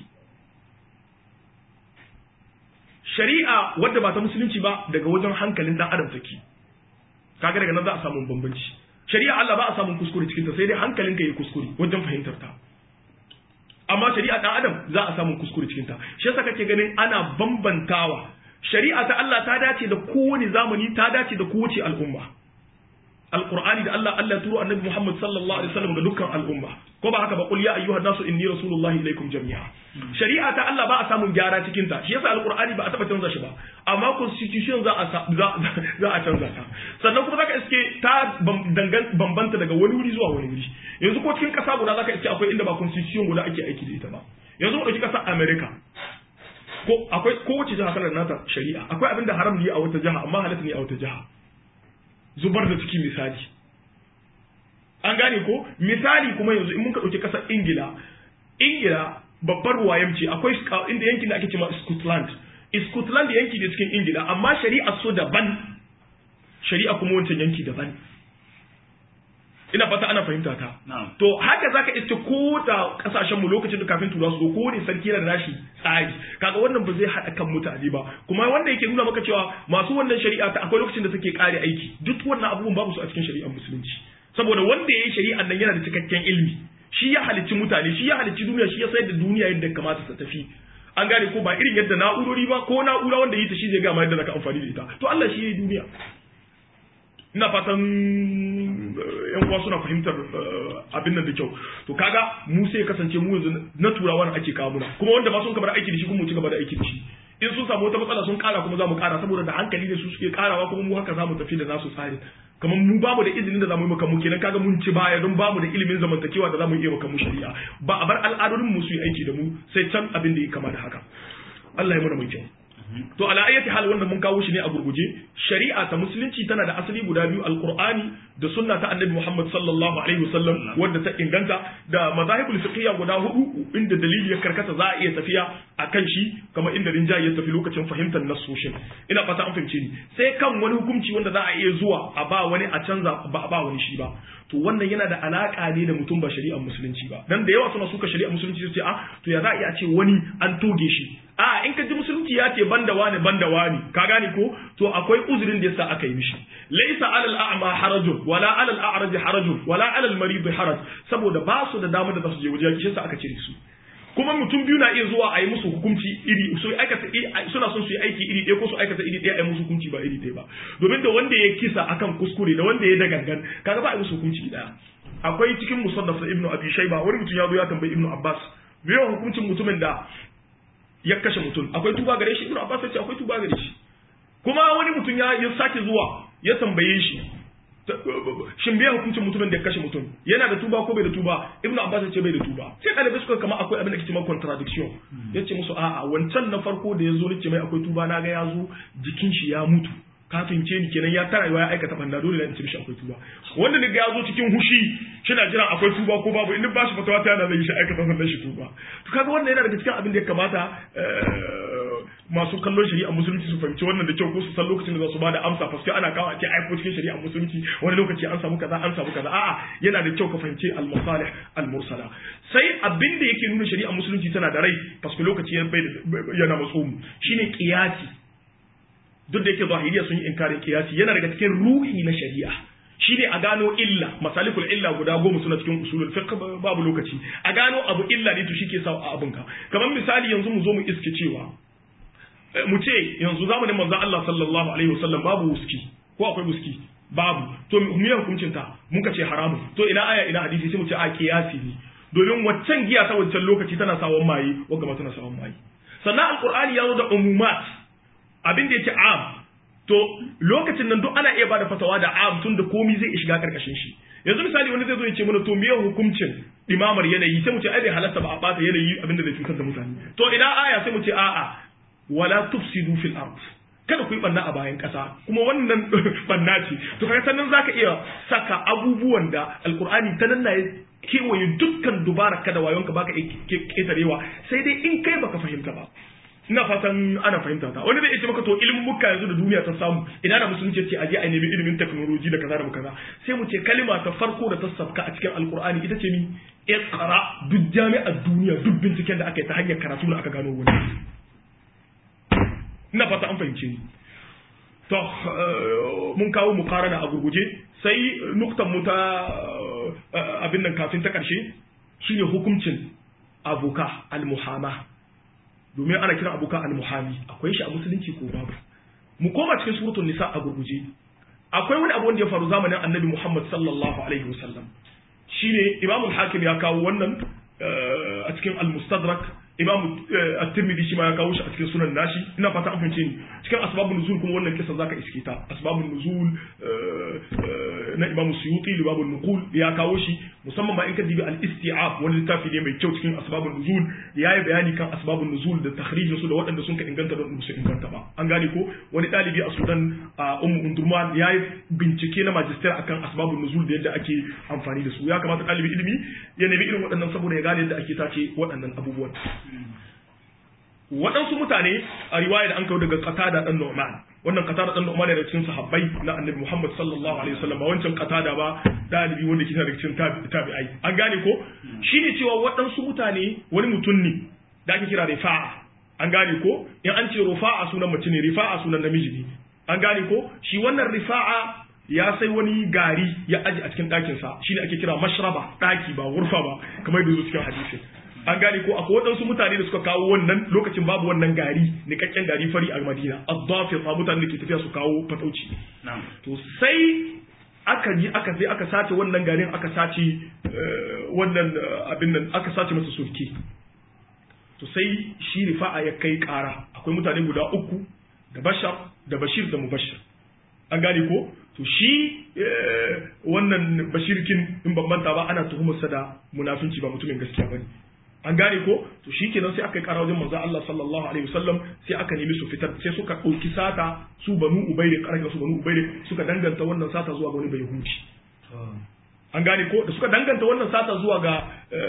shari'a wadda ba ta musulunci ba daga wajen hankalin dan adam take kaga daga nan za a samu bambanci shari'a Allah ba a samun kuskure cikin ta sai dai hankalinka yi kuskure wajen fahimtar ta amma shari'a dan adam za a samu kuskure cikin ta shi yasa kake ganin ana bambantawa shari'a ta Allah ta dace da kowane zamani ta dace da kowace al'umma alqur'ani da Allah Allah turo annabi Muhammad sallallahu alaihi wasallam ga dukkan al'umma ko ba haka ba qul ya ayyuhan nasu inni rasulullahi ilaikum jami'a shari'a ta Allah ba a samun gyara cikin ta shi yasa alqur'ani ba a taba canza shi ba amma constitution za a za a canza ta sannan kuma zaka iske ta bambanta daga wani wuri zuwa wani wuri yanzu ko cikin kasa guda zaka iske akwai inda ba constitution guda ake aiki da ita ba yanzu mu dauki kasar America ko akwai kowace jiha kalar nata shari'a akwai abin da haram ne a wata jiha amma halatta ne a wata jiha zubar da ciki misali an gane ko misali kuma yanzu in muka ɗauki ƙasar ingila ingila babbar ruwayam ce akwai inda yankin da ake cewa scotland scotland yanki ne cikin ingila amma shari'a so daban shari'a kuma wancan yanki daban ina fata ana fahimta ta to haka zaka iske ko da kasashen mu lokacin da kafin tura su ko ne sarki da nashi tsari kaga wannan ba zai hada kan mutane ba kuma wanda yake nuna maka cewa masu wannan shari'a ta akwai lokacin da suke kare aiki duk wannan abubuwan babu su a cikin shari'ar musulunci saboda wanda ya yi shari'ar nan yana da cikakken ilimi shi ya halicci mutane shi ya halicci duniya shi ya sayar da duniya yadda kamata ta tafi an gane ko ba irin yadda na'urori ba ko na'ura wanda yi ta shi zai gama yadda zaka amfani da ita to Allah shi ya yi duniya ina fatan yan uwa suna fahimtar abin nan da kyau to kaga mu sai kasance mu yanzu na turawa ake kawo muna kuma wanda ba sun kamar aiki da shi kuma mu ci gaba da aiki da shi in sun samu wata matsala sun kara kuma za mu kara saboda da hankali ne su suke karawa kuma mu haka za mu tafi da nasu tsari kamar mu bamu da izinin da za mu yi maka mu kenan kaga mun ci baya don bamu da ilimin zamantakewa da za mu iya maka mu shari'a ba a bar al'adodin mu su yi aiki da mu sai can abin da ya kama da haka Allah ya mana mai kyau to ala ayati hal wanda mun kawo shi ne a gurguje shari'a ta musulunci tana da asali guda biyu alqur'ani da sunna ta annabi Muhammad sallallahu alaihi wasallam wanda ta inganta da mazahibul fiqhiyya guda hudu inda dalili ya karkata za a iya tafiya akan shi kamar inda rinjaye ya tafi lokacin fahimtar nassoshin ina fata an fahimce ni sai kan wani hukunci wanda za a iya zuwa a ba wani a canza ba a ba wani shi ba to wannan yana da alaka ne da mutum ba shari'ar musulunci ba dan da yawa suna suka shari'ar musulunci su ce a to ya za a iya ce wani an toge shi a in ka ji musulunci ya ce banda wani banda wani ka gane ko to akwai uzurin da yasa aka yi mishi laysa alal a'ma harajun wala alal a'raj harajun wala alal marid haraj saboda ba su da damar da za su je waje shi yasa aka cire su kuma mutum biyu na iya zuwa a yi musu hukunci iri su aikata suna son su yi aiki iri ɗaya ko su aikata iri ɗaya a yi musu hukunci ba iri ɗaya ba domin da wanda ya kisa akan kuskure da wanda ya da gangan kaga ba a yi musu hukunci ɗaya akwai cikin musannaf na ibnu abi shayba wani mutum ya zo ya tambayi ibnu abbas me hukuncin mutumin da ya kashe mutum akwai tuba gare shi ibnu abbas ya ce akwai tuba gare shi kuma wani mutum ya ya sake zuwa ya tambaye shi shin biya hukuncin mutumin da ya kashe mutum yana da tuba ko bai da tuba ibnu abbas ya ce bai da tuba sai ɗalibai suka kama akwai abin da ke cewa contradiction ya ce musu a'a wancan na farko da ya zo ce mai akwai tuba na ga ya zo jikin shi ya mutu kafin ce ni kenan ya tara ya aikata banda dole in ce mishi akwai tuba wanda ne ga ya zo cikin hushi shina jiran akwai tuba ko babu in ba shi fatawa ta yana zai shi aikata sannan shi tuba to kaga wannan yana daga cikin abin da ya kamata masu kallon shari'a musulunci su fahimci wannan da kyau ko su san lokacin da za su bada amsa paske ana kawo a ce ai ko cikin shari'a musulunci wani lokaci an samu kaza an samu kaza a'a yana da kyau ka fahimci al-masalih al-mursala sai abin da yake nuna shari'a musulunci tana da rai paske lokaci yana matso mu shine qiyasi duk da yake zahiriya sun yi inkarin kiyasi yana daga cikin ruhi na shari'a shine a gano illa masalikul illa guda goma suna cikin usulul fiqh babu lokaci a gano abu illa ne to shike sa a abunka kamar misali yanzu mu zo mu iske cewa mu ce yanzu zamanin manzon Allah sallallahu alaihi wasallam babu wuski ko akwai wuski babu to mu yi hukuncin ta muka ce haramun to ina aya ina hadisi sai mu ce a kiyasi ne domin waccan giya ta wancan lokaci tana sawon maye wanda ma tana sawon maye sannan alqur'ani ya zo da umumat abin da yake am to lokacin nan duk ana iya bada fatawa da am tun da komi zai shiga karkashin shi yanzu misali wani zai zo ya ce mana to me hukuncin imamar yanayi sai mu ce ai bai halatta ba a bata yanayi abinda zai cutar da mutane to ina aya sai mu ce a'a wala tufsidu fil ard kada ku yi banna a bayan kasa kuma wannan banna ce to kaga sannan zaka iya saka abubuwan da alqur'ani ta nan ya kewaye dukkan dubara kada wayonka baka ketarewa sai dai in kai baka fahimta ba ina fatan ana fahimta ta wani zai ce maka to ilimin muka yanzu da duniya ta samu ina da musulunci ce aje a nemi ilimin technology da kaza da kaza sai mu ce kalima ta farko da ta sabka a cikin alkur'ani ita ce mi iqra duk jami'ar duniya duk binciken da aka yi ta hanyar karatu da aka gano wani ina fata an fahimce ni to mun kawo mukarana a gurguje sai nuktan mu ta abin nan kafin ta karshe shine hukuncin abuka al-muhama domin ana kiran abuka al-muhami akwai shi a musulunci ko babu mu koma cikin suratul nisa a gurguje akwai wani abu wanda ya faru zamanin annabi Muhammad sallallahu alaihi wasallam shine Imam al-Hakim ya kawo wannan a cikin al-Mustadrak Imam at-Tirmidhi shi ma ya kawo shi a cikin sunan nashi ina fata an fahimce ni cikin asbabun nuzul kuma wannan kisa zaka iske ta asbabun nuzul na Imam Suyuti libabun nuqul ya kawo shi musamman ma in ka dibi al-isti'ab wani littafi ne mai kyau cikin asbabun nuzul ya yi bayani kan asbabun nuzul da takhrijin su da waɗanda sun ka inganta da su inganta ba an gane ko wani ɗalibi a Sudan a Ummu Undurman ya yi bincike na magister akan asbabun nuzul da yadda ake amfani da su ya kamata ɗalibi ilimi ya nemi irin waɗannan saboda ya gane yadda ake tace waɗannan abubuwan waɗansu mutane a riwaya da an kawo daga qatada dan Nu'man wannan qatada dan Nu'man daga cikin sahabbai na Annabi Muhammad sallallahu alaihi wasallam ba wancan qatada ba dalibi wanda ke daga cikin tabi'ai an gane ko shine cewa waɗansu mutane wani mutum ne da ake kira rifa'a an gane ko in an ce rufa'a sunan mace ne rifa'a sunan namiji ne an gane ko shi wannan rifa'a ya sai wani gari ya aji a cikin ɗakinsa shine ake kira mashraba ɗaki ba gurfa ba kamar da zo cikin hadisin an gane ko akwai waɗansu mutane da suka kawo wannan lokacin babu wannan gari nikakken gari fari a madina addafir ma mutane da ke tafiya su kawo fatauci to sai aka ji aka sai aka sace wannan garin aka sace wannan abin nan aka sace masa sulki to sai shi rifa'a ya kai ƙara akwai mutane guda uku da bashar da bashir da mubashir an gane ko to shi wannan bashirkin in ban manta ba ana tuhumarsa da munafinci ba mutumin gaskiya bane an gane ko to shikenan sai aka yi kara wajen manzo Allah sallallahu alaihi wasallam sai aka nemi su fitar sai suka ɗauki sata su banu ubayri karga su banu ubayri suka danganta wannan sata zuwa ga wani bai huci an gane ko da suka danganta wannan sata zuwa ga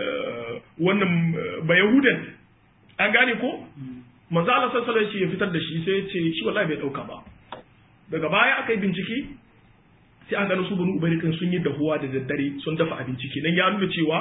wannan bayahudan an gane ko manzo Allah sallallahu alaihi wasallam ya fitar da shi sai ya ce shi wallahi bai dauka ba daga baya aka yi bincike sai aka gano su banu ubayri kan sun yi dahuwa da daddare sun dafa abinci kenan ya nuna cewa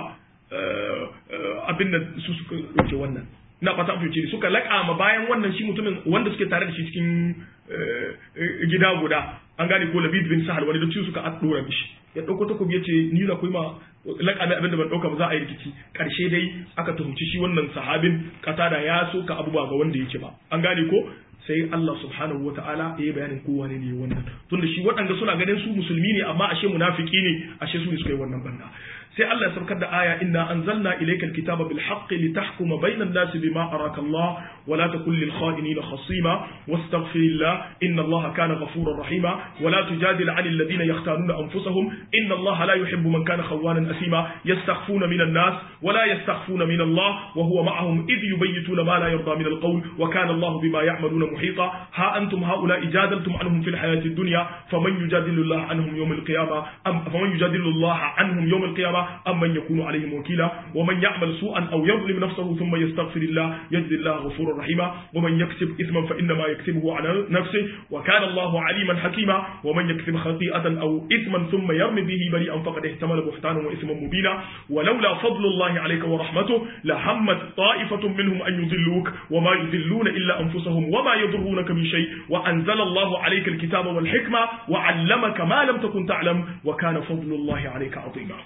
abin da su suka ɗauke wannan ina fata an fahimci suka laƙa ma bayan wannan shi mutumin wanda suke tare da shi cikin gida guda an gane ko labid bin sahal wani da su suka ɗora mishi ya ɗauko takobi ya ce ni za ku yi ma laƙa da abin da ban ɗauka ba za a yi rikici ƙarshe dai aka tuhumci shi wannan sahabin da ya soka abubuwa ga wanda yake ba an gane ko sai Allah subhanahu wa ta'ala ya yi bayanin kowa ne ne wannan tunda shi waɗanda suna ganin su musulmi ne amma ashe munafiki ne ashe su ne suka yi wannan banda sai Allah ya saukar da aya inna anzalna ilayka alkitaba bil haqqi litahkuma bayna an-nas bima araka Allah wa la takun lil kha'inina khasima wastaghfirillah inna Allah kana ghafurar rahima wa la tujadil 'anil ladina yakhtanuna anfusahum inna Allah la yuhibbu man kana khawanan asima yastakhfuna min an-nas wa la yastakhfuna min Allah wa huwa ma'ahum idh yubayyituna ma la yarda min al-qawl wa kana Allah bima ya'maluna muhita ha antum ha'ula'i jadaltum anhum fil hayati ad-dunya faman yujadilu Allah anhum yawm al-qiyamah am faman yujadilu Allah anhum yawm al-qiyamah أمن يكون عليهم وكيلا ومن يعمل سوءا أو يظلم نفسه ثم يستغفر الله يجد الله غفورا ghafurur rahima wa man yaksib ithman fa inna ma yaksibuhu ala nafsihi wa kana Allahu aliman hakima wa man yaksib khati'atan aw ithman thumma yarmi bihi bari'an faqad ihtamala buhtanan wa ithman mubina ولولا فضل الله عليك ورحمته لهمت طائفة منهم أن يضلوك وما يضلون إلا أنفسهم وما يضرونك من شيء وأنزل الله عليك الكتاب والحكمة وعلمك ما لم تكن تعلم وكان فضل الله عليك عظيما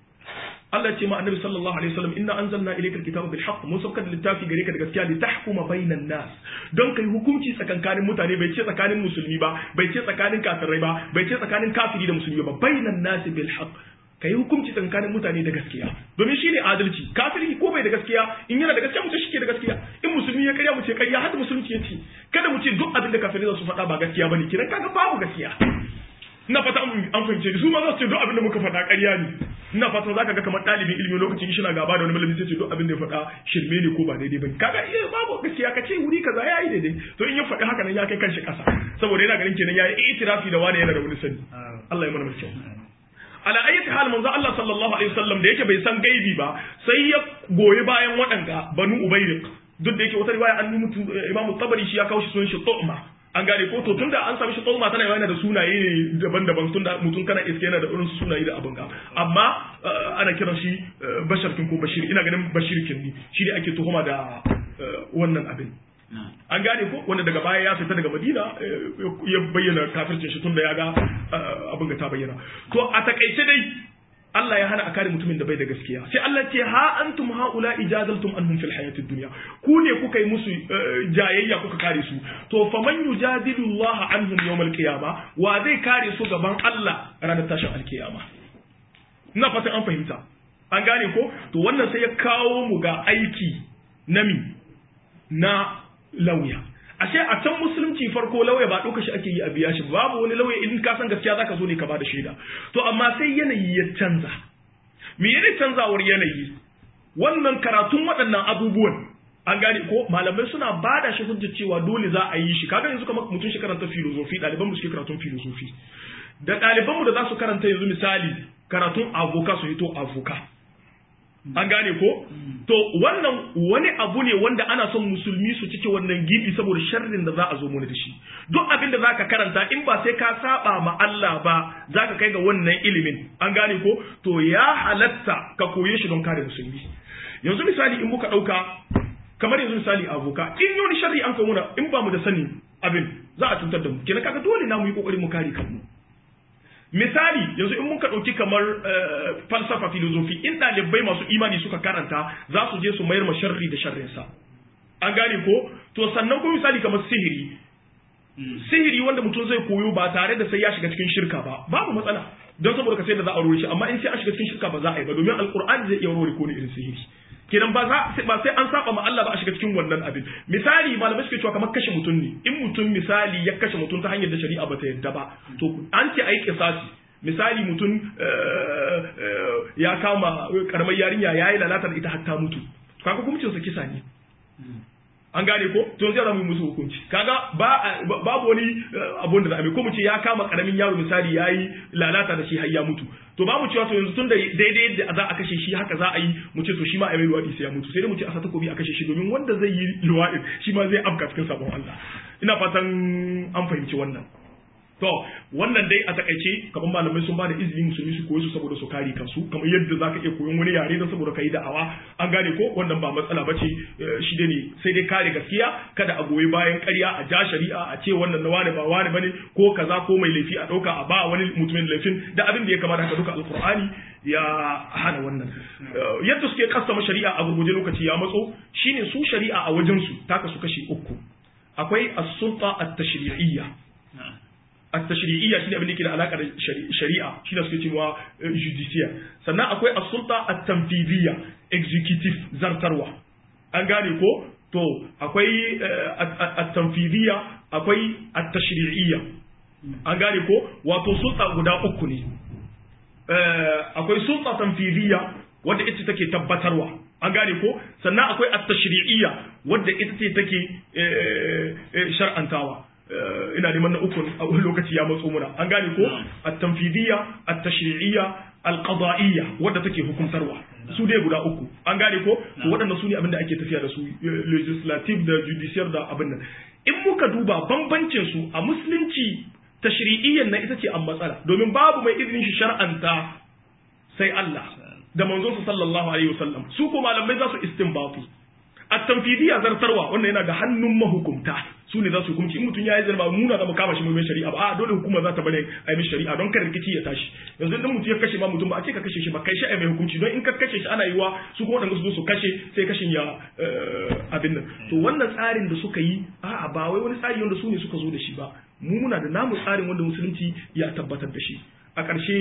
Allah ce ma annabi sallallahu alaihi wasallam inna anzalna ilayka alkitaba bil haqq mun saukar da littafi gare ka da gaskiya li tahkuma bainan nas don kai hukunci tsakankanin mutane bai ce tsakanin musulmi ba bai ce tsakanin kafirai ba bai ce tsakanin kafiri da musulmi ba bainan nas bil haqq ka yi hukunci tsakanin mutane da gaskiya domin shi ne adalci kafiri ko bai da gaskiya in yana da gaskiya mu ce shi ke da gaskiya in musulmi ya karya mu ce karya haka musulunci ya ce kada mu ce duk abin da kafirai za su faɗa ba gaskiya bane kidan kaga babu gaskiya ina fata an fahimce su ma za su ce duk abin da muka faɗa ƙarya ne ina fata za ka ga kamar ɗalibin ilimi lokacin shi na gaba da wani malami sai ce duk abin da ya faɗa shirme ne ko ba daidai bane kaga iya babu gaskiya ka ce wuri kaza yayi daidai to in ya faɗi haka nan ya kai kanshi ƙasa saboda yana ganin kenan yayi itirafi da wani yana da wani sani Allah ya mana mai kyau ala ayyati hal manzo Allah sallallahu alaihi wasallam da yake bai san gaibi ba sai ya goyi bayan waɗanga banu ubayriq duk da yake wata riwaya an mutu Imam Tabari shi ya kawo shi sunan shi Tu'ma an gane ko to tunda an sami shi Tu'ma tana yana da sunaye ne daban-daban tunda mutum kana iske yana da irin sunaye da abin ga amma ana kiran shi Bashar kin ko Bashir ina ganin Bashir kin ne shi ne ake tuhuma da wannan abin an gane ko wanda daga baya ya fita daga madina ya bayyana kafircin shi tun da ya ga abin ga ta bayyana to a takaice dai Allah ya hana a kare mutumin da bai da gaskiya sai Allah ce ha antum haula ijadaltum anhum fil hayatid dunya ku ne kuka yi musu jayayya kuka kare su to faman yujadilu Allah anhum yawmal qiyama wa zai kare su gaban Allah ranar tashin alkiyama ina fatan an fahimta an gane ko to wannan sai ya kawo mu ga aiki nami na lauya ashe a can musulunci farko lauya ba ɗauka shi ake yi a biya shi babu wani lauya in ka san gaskiya zaka zo ne ka bada shaida to amma sai yanayi ya canza me yana canzawar yanayi wannan karatun waɗannan abubuwan an gane ko malamai suna bada shi hujja cewa dole za a yi shi kaga yanzu kamar mutum shi karanta filosofi ɗaliban mu suke karatun filosofi da ɗaliban mu da za su karanta yanzu misali karatun avoka su hito avoka an gane ko to wannan wani abu ne wanda ana son musulmi su cike wannan gibi saboda sharrin da za a zo mana da shi duk abin da zaka karanta in ba sai ka saba ma Allah ba zaka kai ga wannan ilimin an gane ko to ya halatta ka koye shi don kare musulmi yanzu misali in muka dauka kamar yanzu misali avoka in yoni sharri an kai muna in ba mu da sani abin za a cutar da mu kenan kaga dole na mu yi kokari mu kare kanmu misali yanzu in muka ɗauki kamar falsafa filozofi in ɗalibai masu imani suka karanta za su je su mayar ma sharri da sharrinsa an gane ko to sannan kuma misali kamar sihiri sihiri wanda mutum zai koyo ba tare da sai ya shiga cikin shirka ba babu matsala don saboda ka sai da za a rore shi amma in sai an shiga cikin shirka ba za a yi ba domin alkur'ani zai iya rore ko ne irin sihiri kenan ba za ba sai an saba ma Allah ba a shiga cikin wannan abin misali malamai suke cewa kamar kashe mutum ne in mutum misali ya kashe mutum ta hanyar da shari'a ba ta yadda ba to an ce ayi kisasi misali mutum ya kama karamar yarinya yayi lalata da ita har ta mutu kaga hukuncin sa kisa ne an gane ko to zai zama musu hukunci kaga ba babu wani abun da za a ko mu ce ya kama karamin yaro misali yayi lalata da shi har ya mutu to ba mu cewa to yanzu tun da daidai yadda za a kashe shi haka za a yi mu ce to shi ma a mai luwaɗi sai ya mutu sai dai mu ce a sa takobi a kashe shi domin wanda zai yi luwaɗi shi ma zai afka cikin sabon Allah ina fatan an fahimci wannan to wannan dai a takaice kamar malamai sun bada izini musulmi su koyi su saboda su kare kansu kamar yadda zaka iya koyon wani yare don saboda kai da'awa an gane ko wannan ba matsala bace shi dai ne sai dai kare gaskiya kada a goyi bayan ƙarya a ja shari'a a ce wannan na wani ba wani bane ko kaza ko mai laifi a ɗauka a ba wani mutumin laifin da abin da ya kamata haka duka alkur'ani ya hana wannan yadda suke kasama shari'a a gurguje lokaci ya matso shine su shari'a a wajen su taka su kashi uku akwai as-sulta at-tashri'iyya التشريعيه shine abin da yake da alaka da shari'a shi da suke cewa judiciaire sannan akwai as-sulta at-tanfidiyya executive zartarwa an gane ko to akwai at-tanfidiyya akwai at-tashri'iyya an gane ko wato sulta guda uku ne akwai sulta tanfidiyya wadda ita take tabbatarwa an gane ko sannan akwai at-tashri'iyya wadda ita ce take shar'antawa ina neman na uku a wani lokaci ya matso muna an gane ko at-tanfidiyya at-tashri'iyya al-qada'iyya wadda take hukuntarwa su dai guda uku an gane ko to waɗannan su ne abin da ake tafiya da su legislative da judicial da abin nan in muka duba bambancin su a musulunci tashri'iyyan na ita ce an matsala domin babu mai izinin shi shar'anta sai Allah da manzon su sallallahu alaihi wasallam su ko malamai za su istinbatu at-tanfidiyya zartarwa wannan yana ga hannun mahukumta su ne za su hukunci in mutum ya yi zarba muna za mu kama shi mai shari'a ba a dole hukuma za ta bane a yi shari'a don kar rikici ya tashi yanzu idan mutum ya kashe ma mutum ba a ce ka kashe shi ba kai shi a mai hukunci don in ka kashe shi ana yiwa su kuma wadanda su zo su kashe sai kashin ya abin nan to wannan tsarin da suka yi a'a ba wai wani tsari wanda su ne suka zo da shi ba mu muna da namu tsarin wanda musulunci ya tabbatar da shi a ƙarshe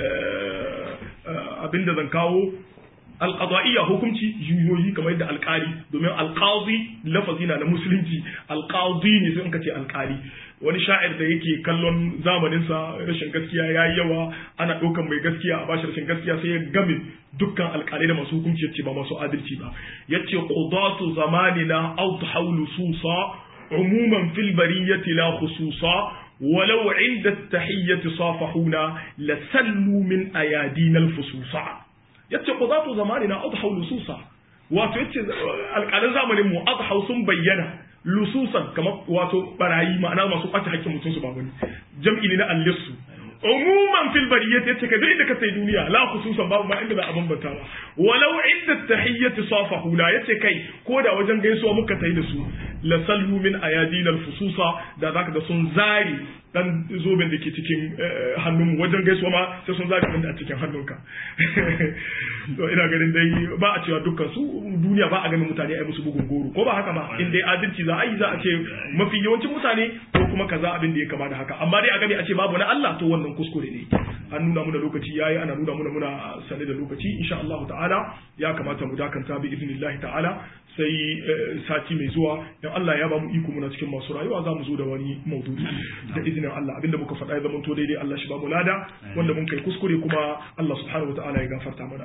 abin da zan kawo alƙada'iyya hukunci juyoyi kamar yadda alƙali domin alƙazi lafazi na na musulunci alƙazi ne sai in ka ce alƙali wani sha'ir da yake kallon zamaninsa rashin gaskiya ya yi yawa ana ɗaukan mai gaskiya a bashi rashin gaskiya sai ya game dukkan alƙalai da masu hukunci yace ba masu adalci ba yace qudatu zamanina awdahu lususa umuman fil bariyati la khususa ولو عند التحية صافحونا لسلوا من أيادينا الفصوصا yace qudatu zamanina adhaw lususa wato yace alƙalan zamanin mu adhaw sun bayyana lususan kamar wato barayi ma'ana masu kwace hakkin mutum su ba wani jam'i ne na allisu umuman fil bariyat yace ka duk inda ka sai duniya la khususan babu ma inda za a bambanta ba walau inda tahiyyati safahu la yace kai ko da wajen gaisuwa muka tai da su la sallu min ayadinal fususa da zaka ga sun zari dan zoben da ke cikin hannunmu wajen gaisuwa ma sai sun zari abin da a cikin hannunka to ina ganin dai ba a cewa dukkan su duniya ba a ganin mutane ai musu bugun goro ko ba haka ba in dai adalci za a yi za a ce mafi yawancin mutane ko kuma kaza abin da ya kama da haka amma dai a gani a ce babu na Allah to wannan kuskure ne an nuna muna lokaci yayi ana nuna muna muna sane da lokaci insha Allah ta'ala ya kamata mu dakanta bi idnillahi ta'ala sai sati mai zuwa dan Allah ya ba mu iko muna cikin masu rayuwa za mu zo da wani maudu'i da izinin Allah abinda muka faɗa ya zama to daidai Allah shi ba mu lada wanda mun kai kuskure kuma Allah subhanahu wataala ya gafarta mana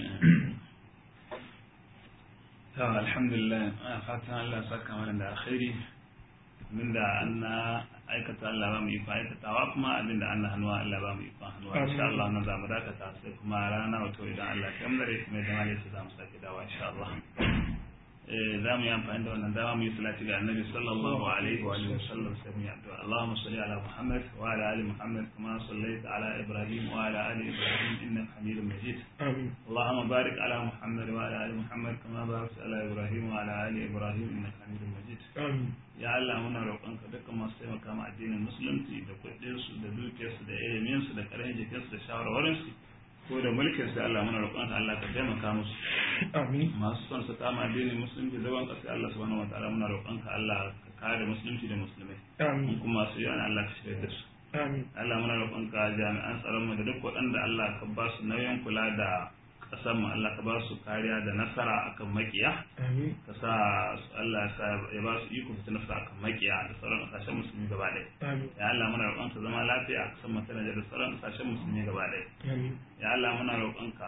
to alhamdulillah fatan Allah saka mana da alkhairi abinda an aikata Allah ba mu iko aikatawa kuma abinda an hannuwa Allah ba mu iko hannuwa insha Allah nan za mu dakata sai kuma rana wato idan Allah ya kamar mai da malai za mu sake dawa insha Allah za mu yi amfani da wannan dama mu yi salati ga annabi sallallahu alaihi wa alihi wasallam sai mu yi addu'a Allahumma salli ala Muhammad wa ala ali Muhammad kama sallaita ala Ibrahim wa ala ali Ibrahim innaka Hamidum Majid amin اللهم بارك على محمد وعلى ال محمد كما باركت على ابراهيم وعلى ال ابراهيم انك حميد مجيد amin ya Allah muna roƙonka dukkan masu taimaka ma addinin musulunci da kuɗinsu da dukiyarsu da iliminsu da ƙarfin jikinsu da shawarwarinsu ko da mulkin su Allah muna roƙonka Allah ka taimaka musu amin masu son su kama addinin musulunci zaban ƙasa Allah subhanahu wataala muna roƙonka Allah ka kare musulunci da musulmai amin mun kuma su yana Allah ka shirya da su amin Allah muna roƙonka jami'an tsaron mu da duk waɗanda Allah ka ba su nauyin kula da ƙasar mu Allah ka ba su kariya da nasara akan makiya amin ka sa Allah ya sa ya ba su iko su ci nasara akan makiya da sauran ƙasashen musulmi gaba ɗaya amin ya Allah muna roƙonka zama lafiya a ƙasar mu ta Nijar da sauran ƙasashen musulmi gaba ɗaya amin ya Allah muna roƙonka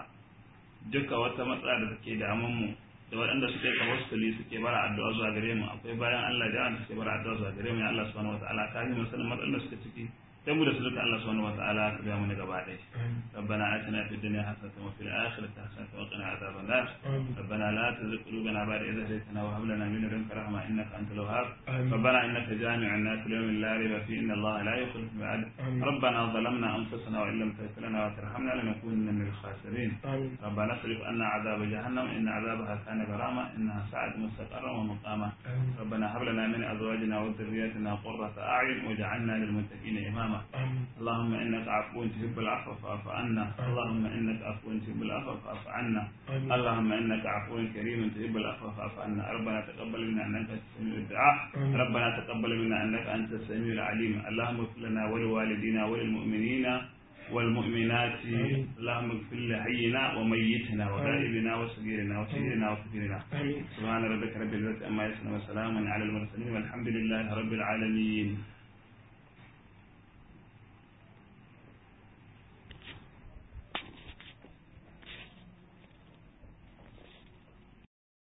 duka wata matsala da take damun mu da waɗanda suke tawassuli suke bara addu'a zuwa gare mu akwai bayan Allah da wanda suke bara addu'a zuwa gare mu ya Allah subhanahu wataala ka yi musulman matsalar da suke ciki sai mu da su duka Allah subhanahu wataala ka biya mu ne gaba ɗaya ربنا آتنا في الدنيا حسنة وفي الآخرة حسنة وقنا عذاب النار آمين. ربنا لا تزغ قلوبنا بعد إذ هديتنا وهب لنا من لدنك رحمة إنك أنت الوهاب آمين. ربنا إنك جامع الناس ليوم لا ريب فيه إن الله لا يخلف الميعاد آمين. ربنا ظلمنا أنفسنا وإن لم تغفر لنا وترحمنا لنكونن من الخاسرين آمين ربنا اصرف عنا عذاب جهنم إن عذابها كان غراما إنها ساعت مستقرا ومقاما آمين. ربنا هب لنا من أزواجنا وذرياتنا قرة أعين واجعلنا للمتقين إماما آمين اللهم إنك عفو تحب العفو فاعف عنا اللهم إنك عفو تحب العفو فاعف عنا آمين. اللهم إنك عفو كريم تحب العفو فاعف عنا ربنا تقبل منا إنك أنت السميع الدعاء آمين. ربنا تقبل منا إنك أنت السميع العليم اللهم اغفر لنا ولوالدينا وللمؤمنين والمؤمنات آمين. اللهم اغفر لحينا وميتنا وغائبنا وصغيرنا وسيدنا وكبيرنا آمين سبحان ربك رب العزة عما يصفون وسلام على المرسلين والحمد لله رب العالمين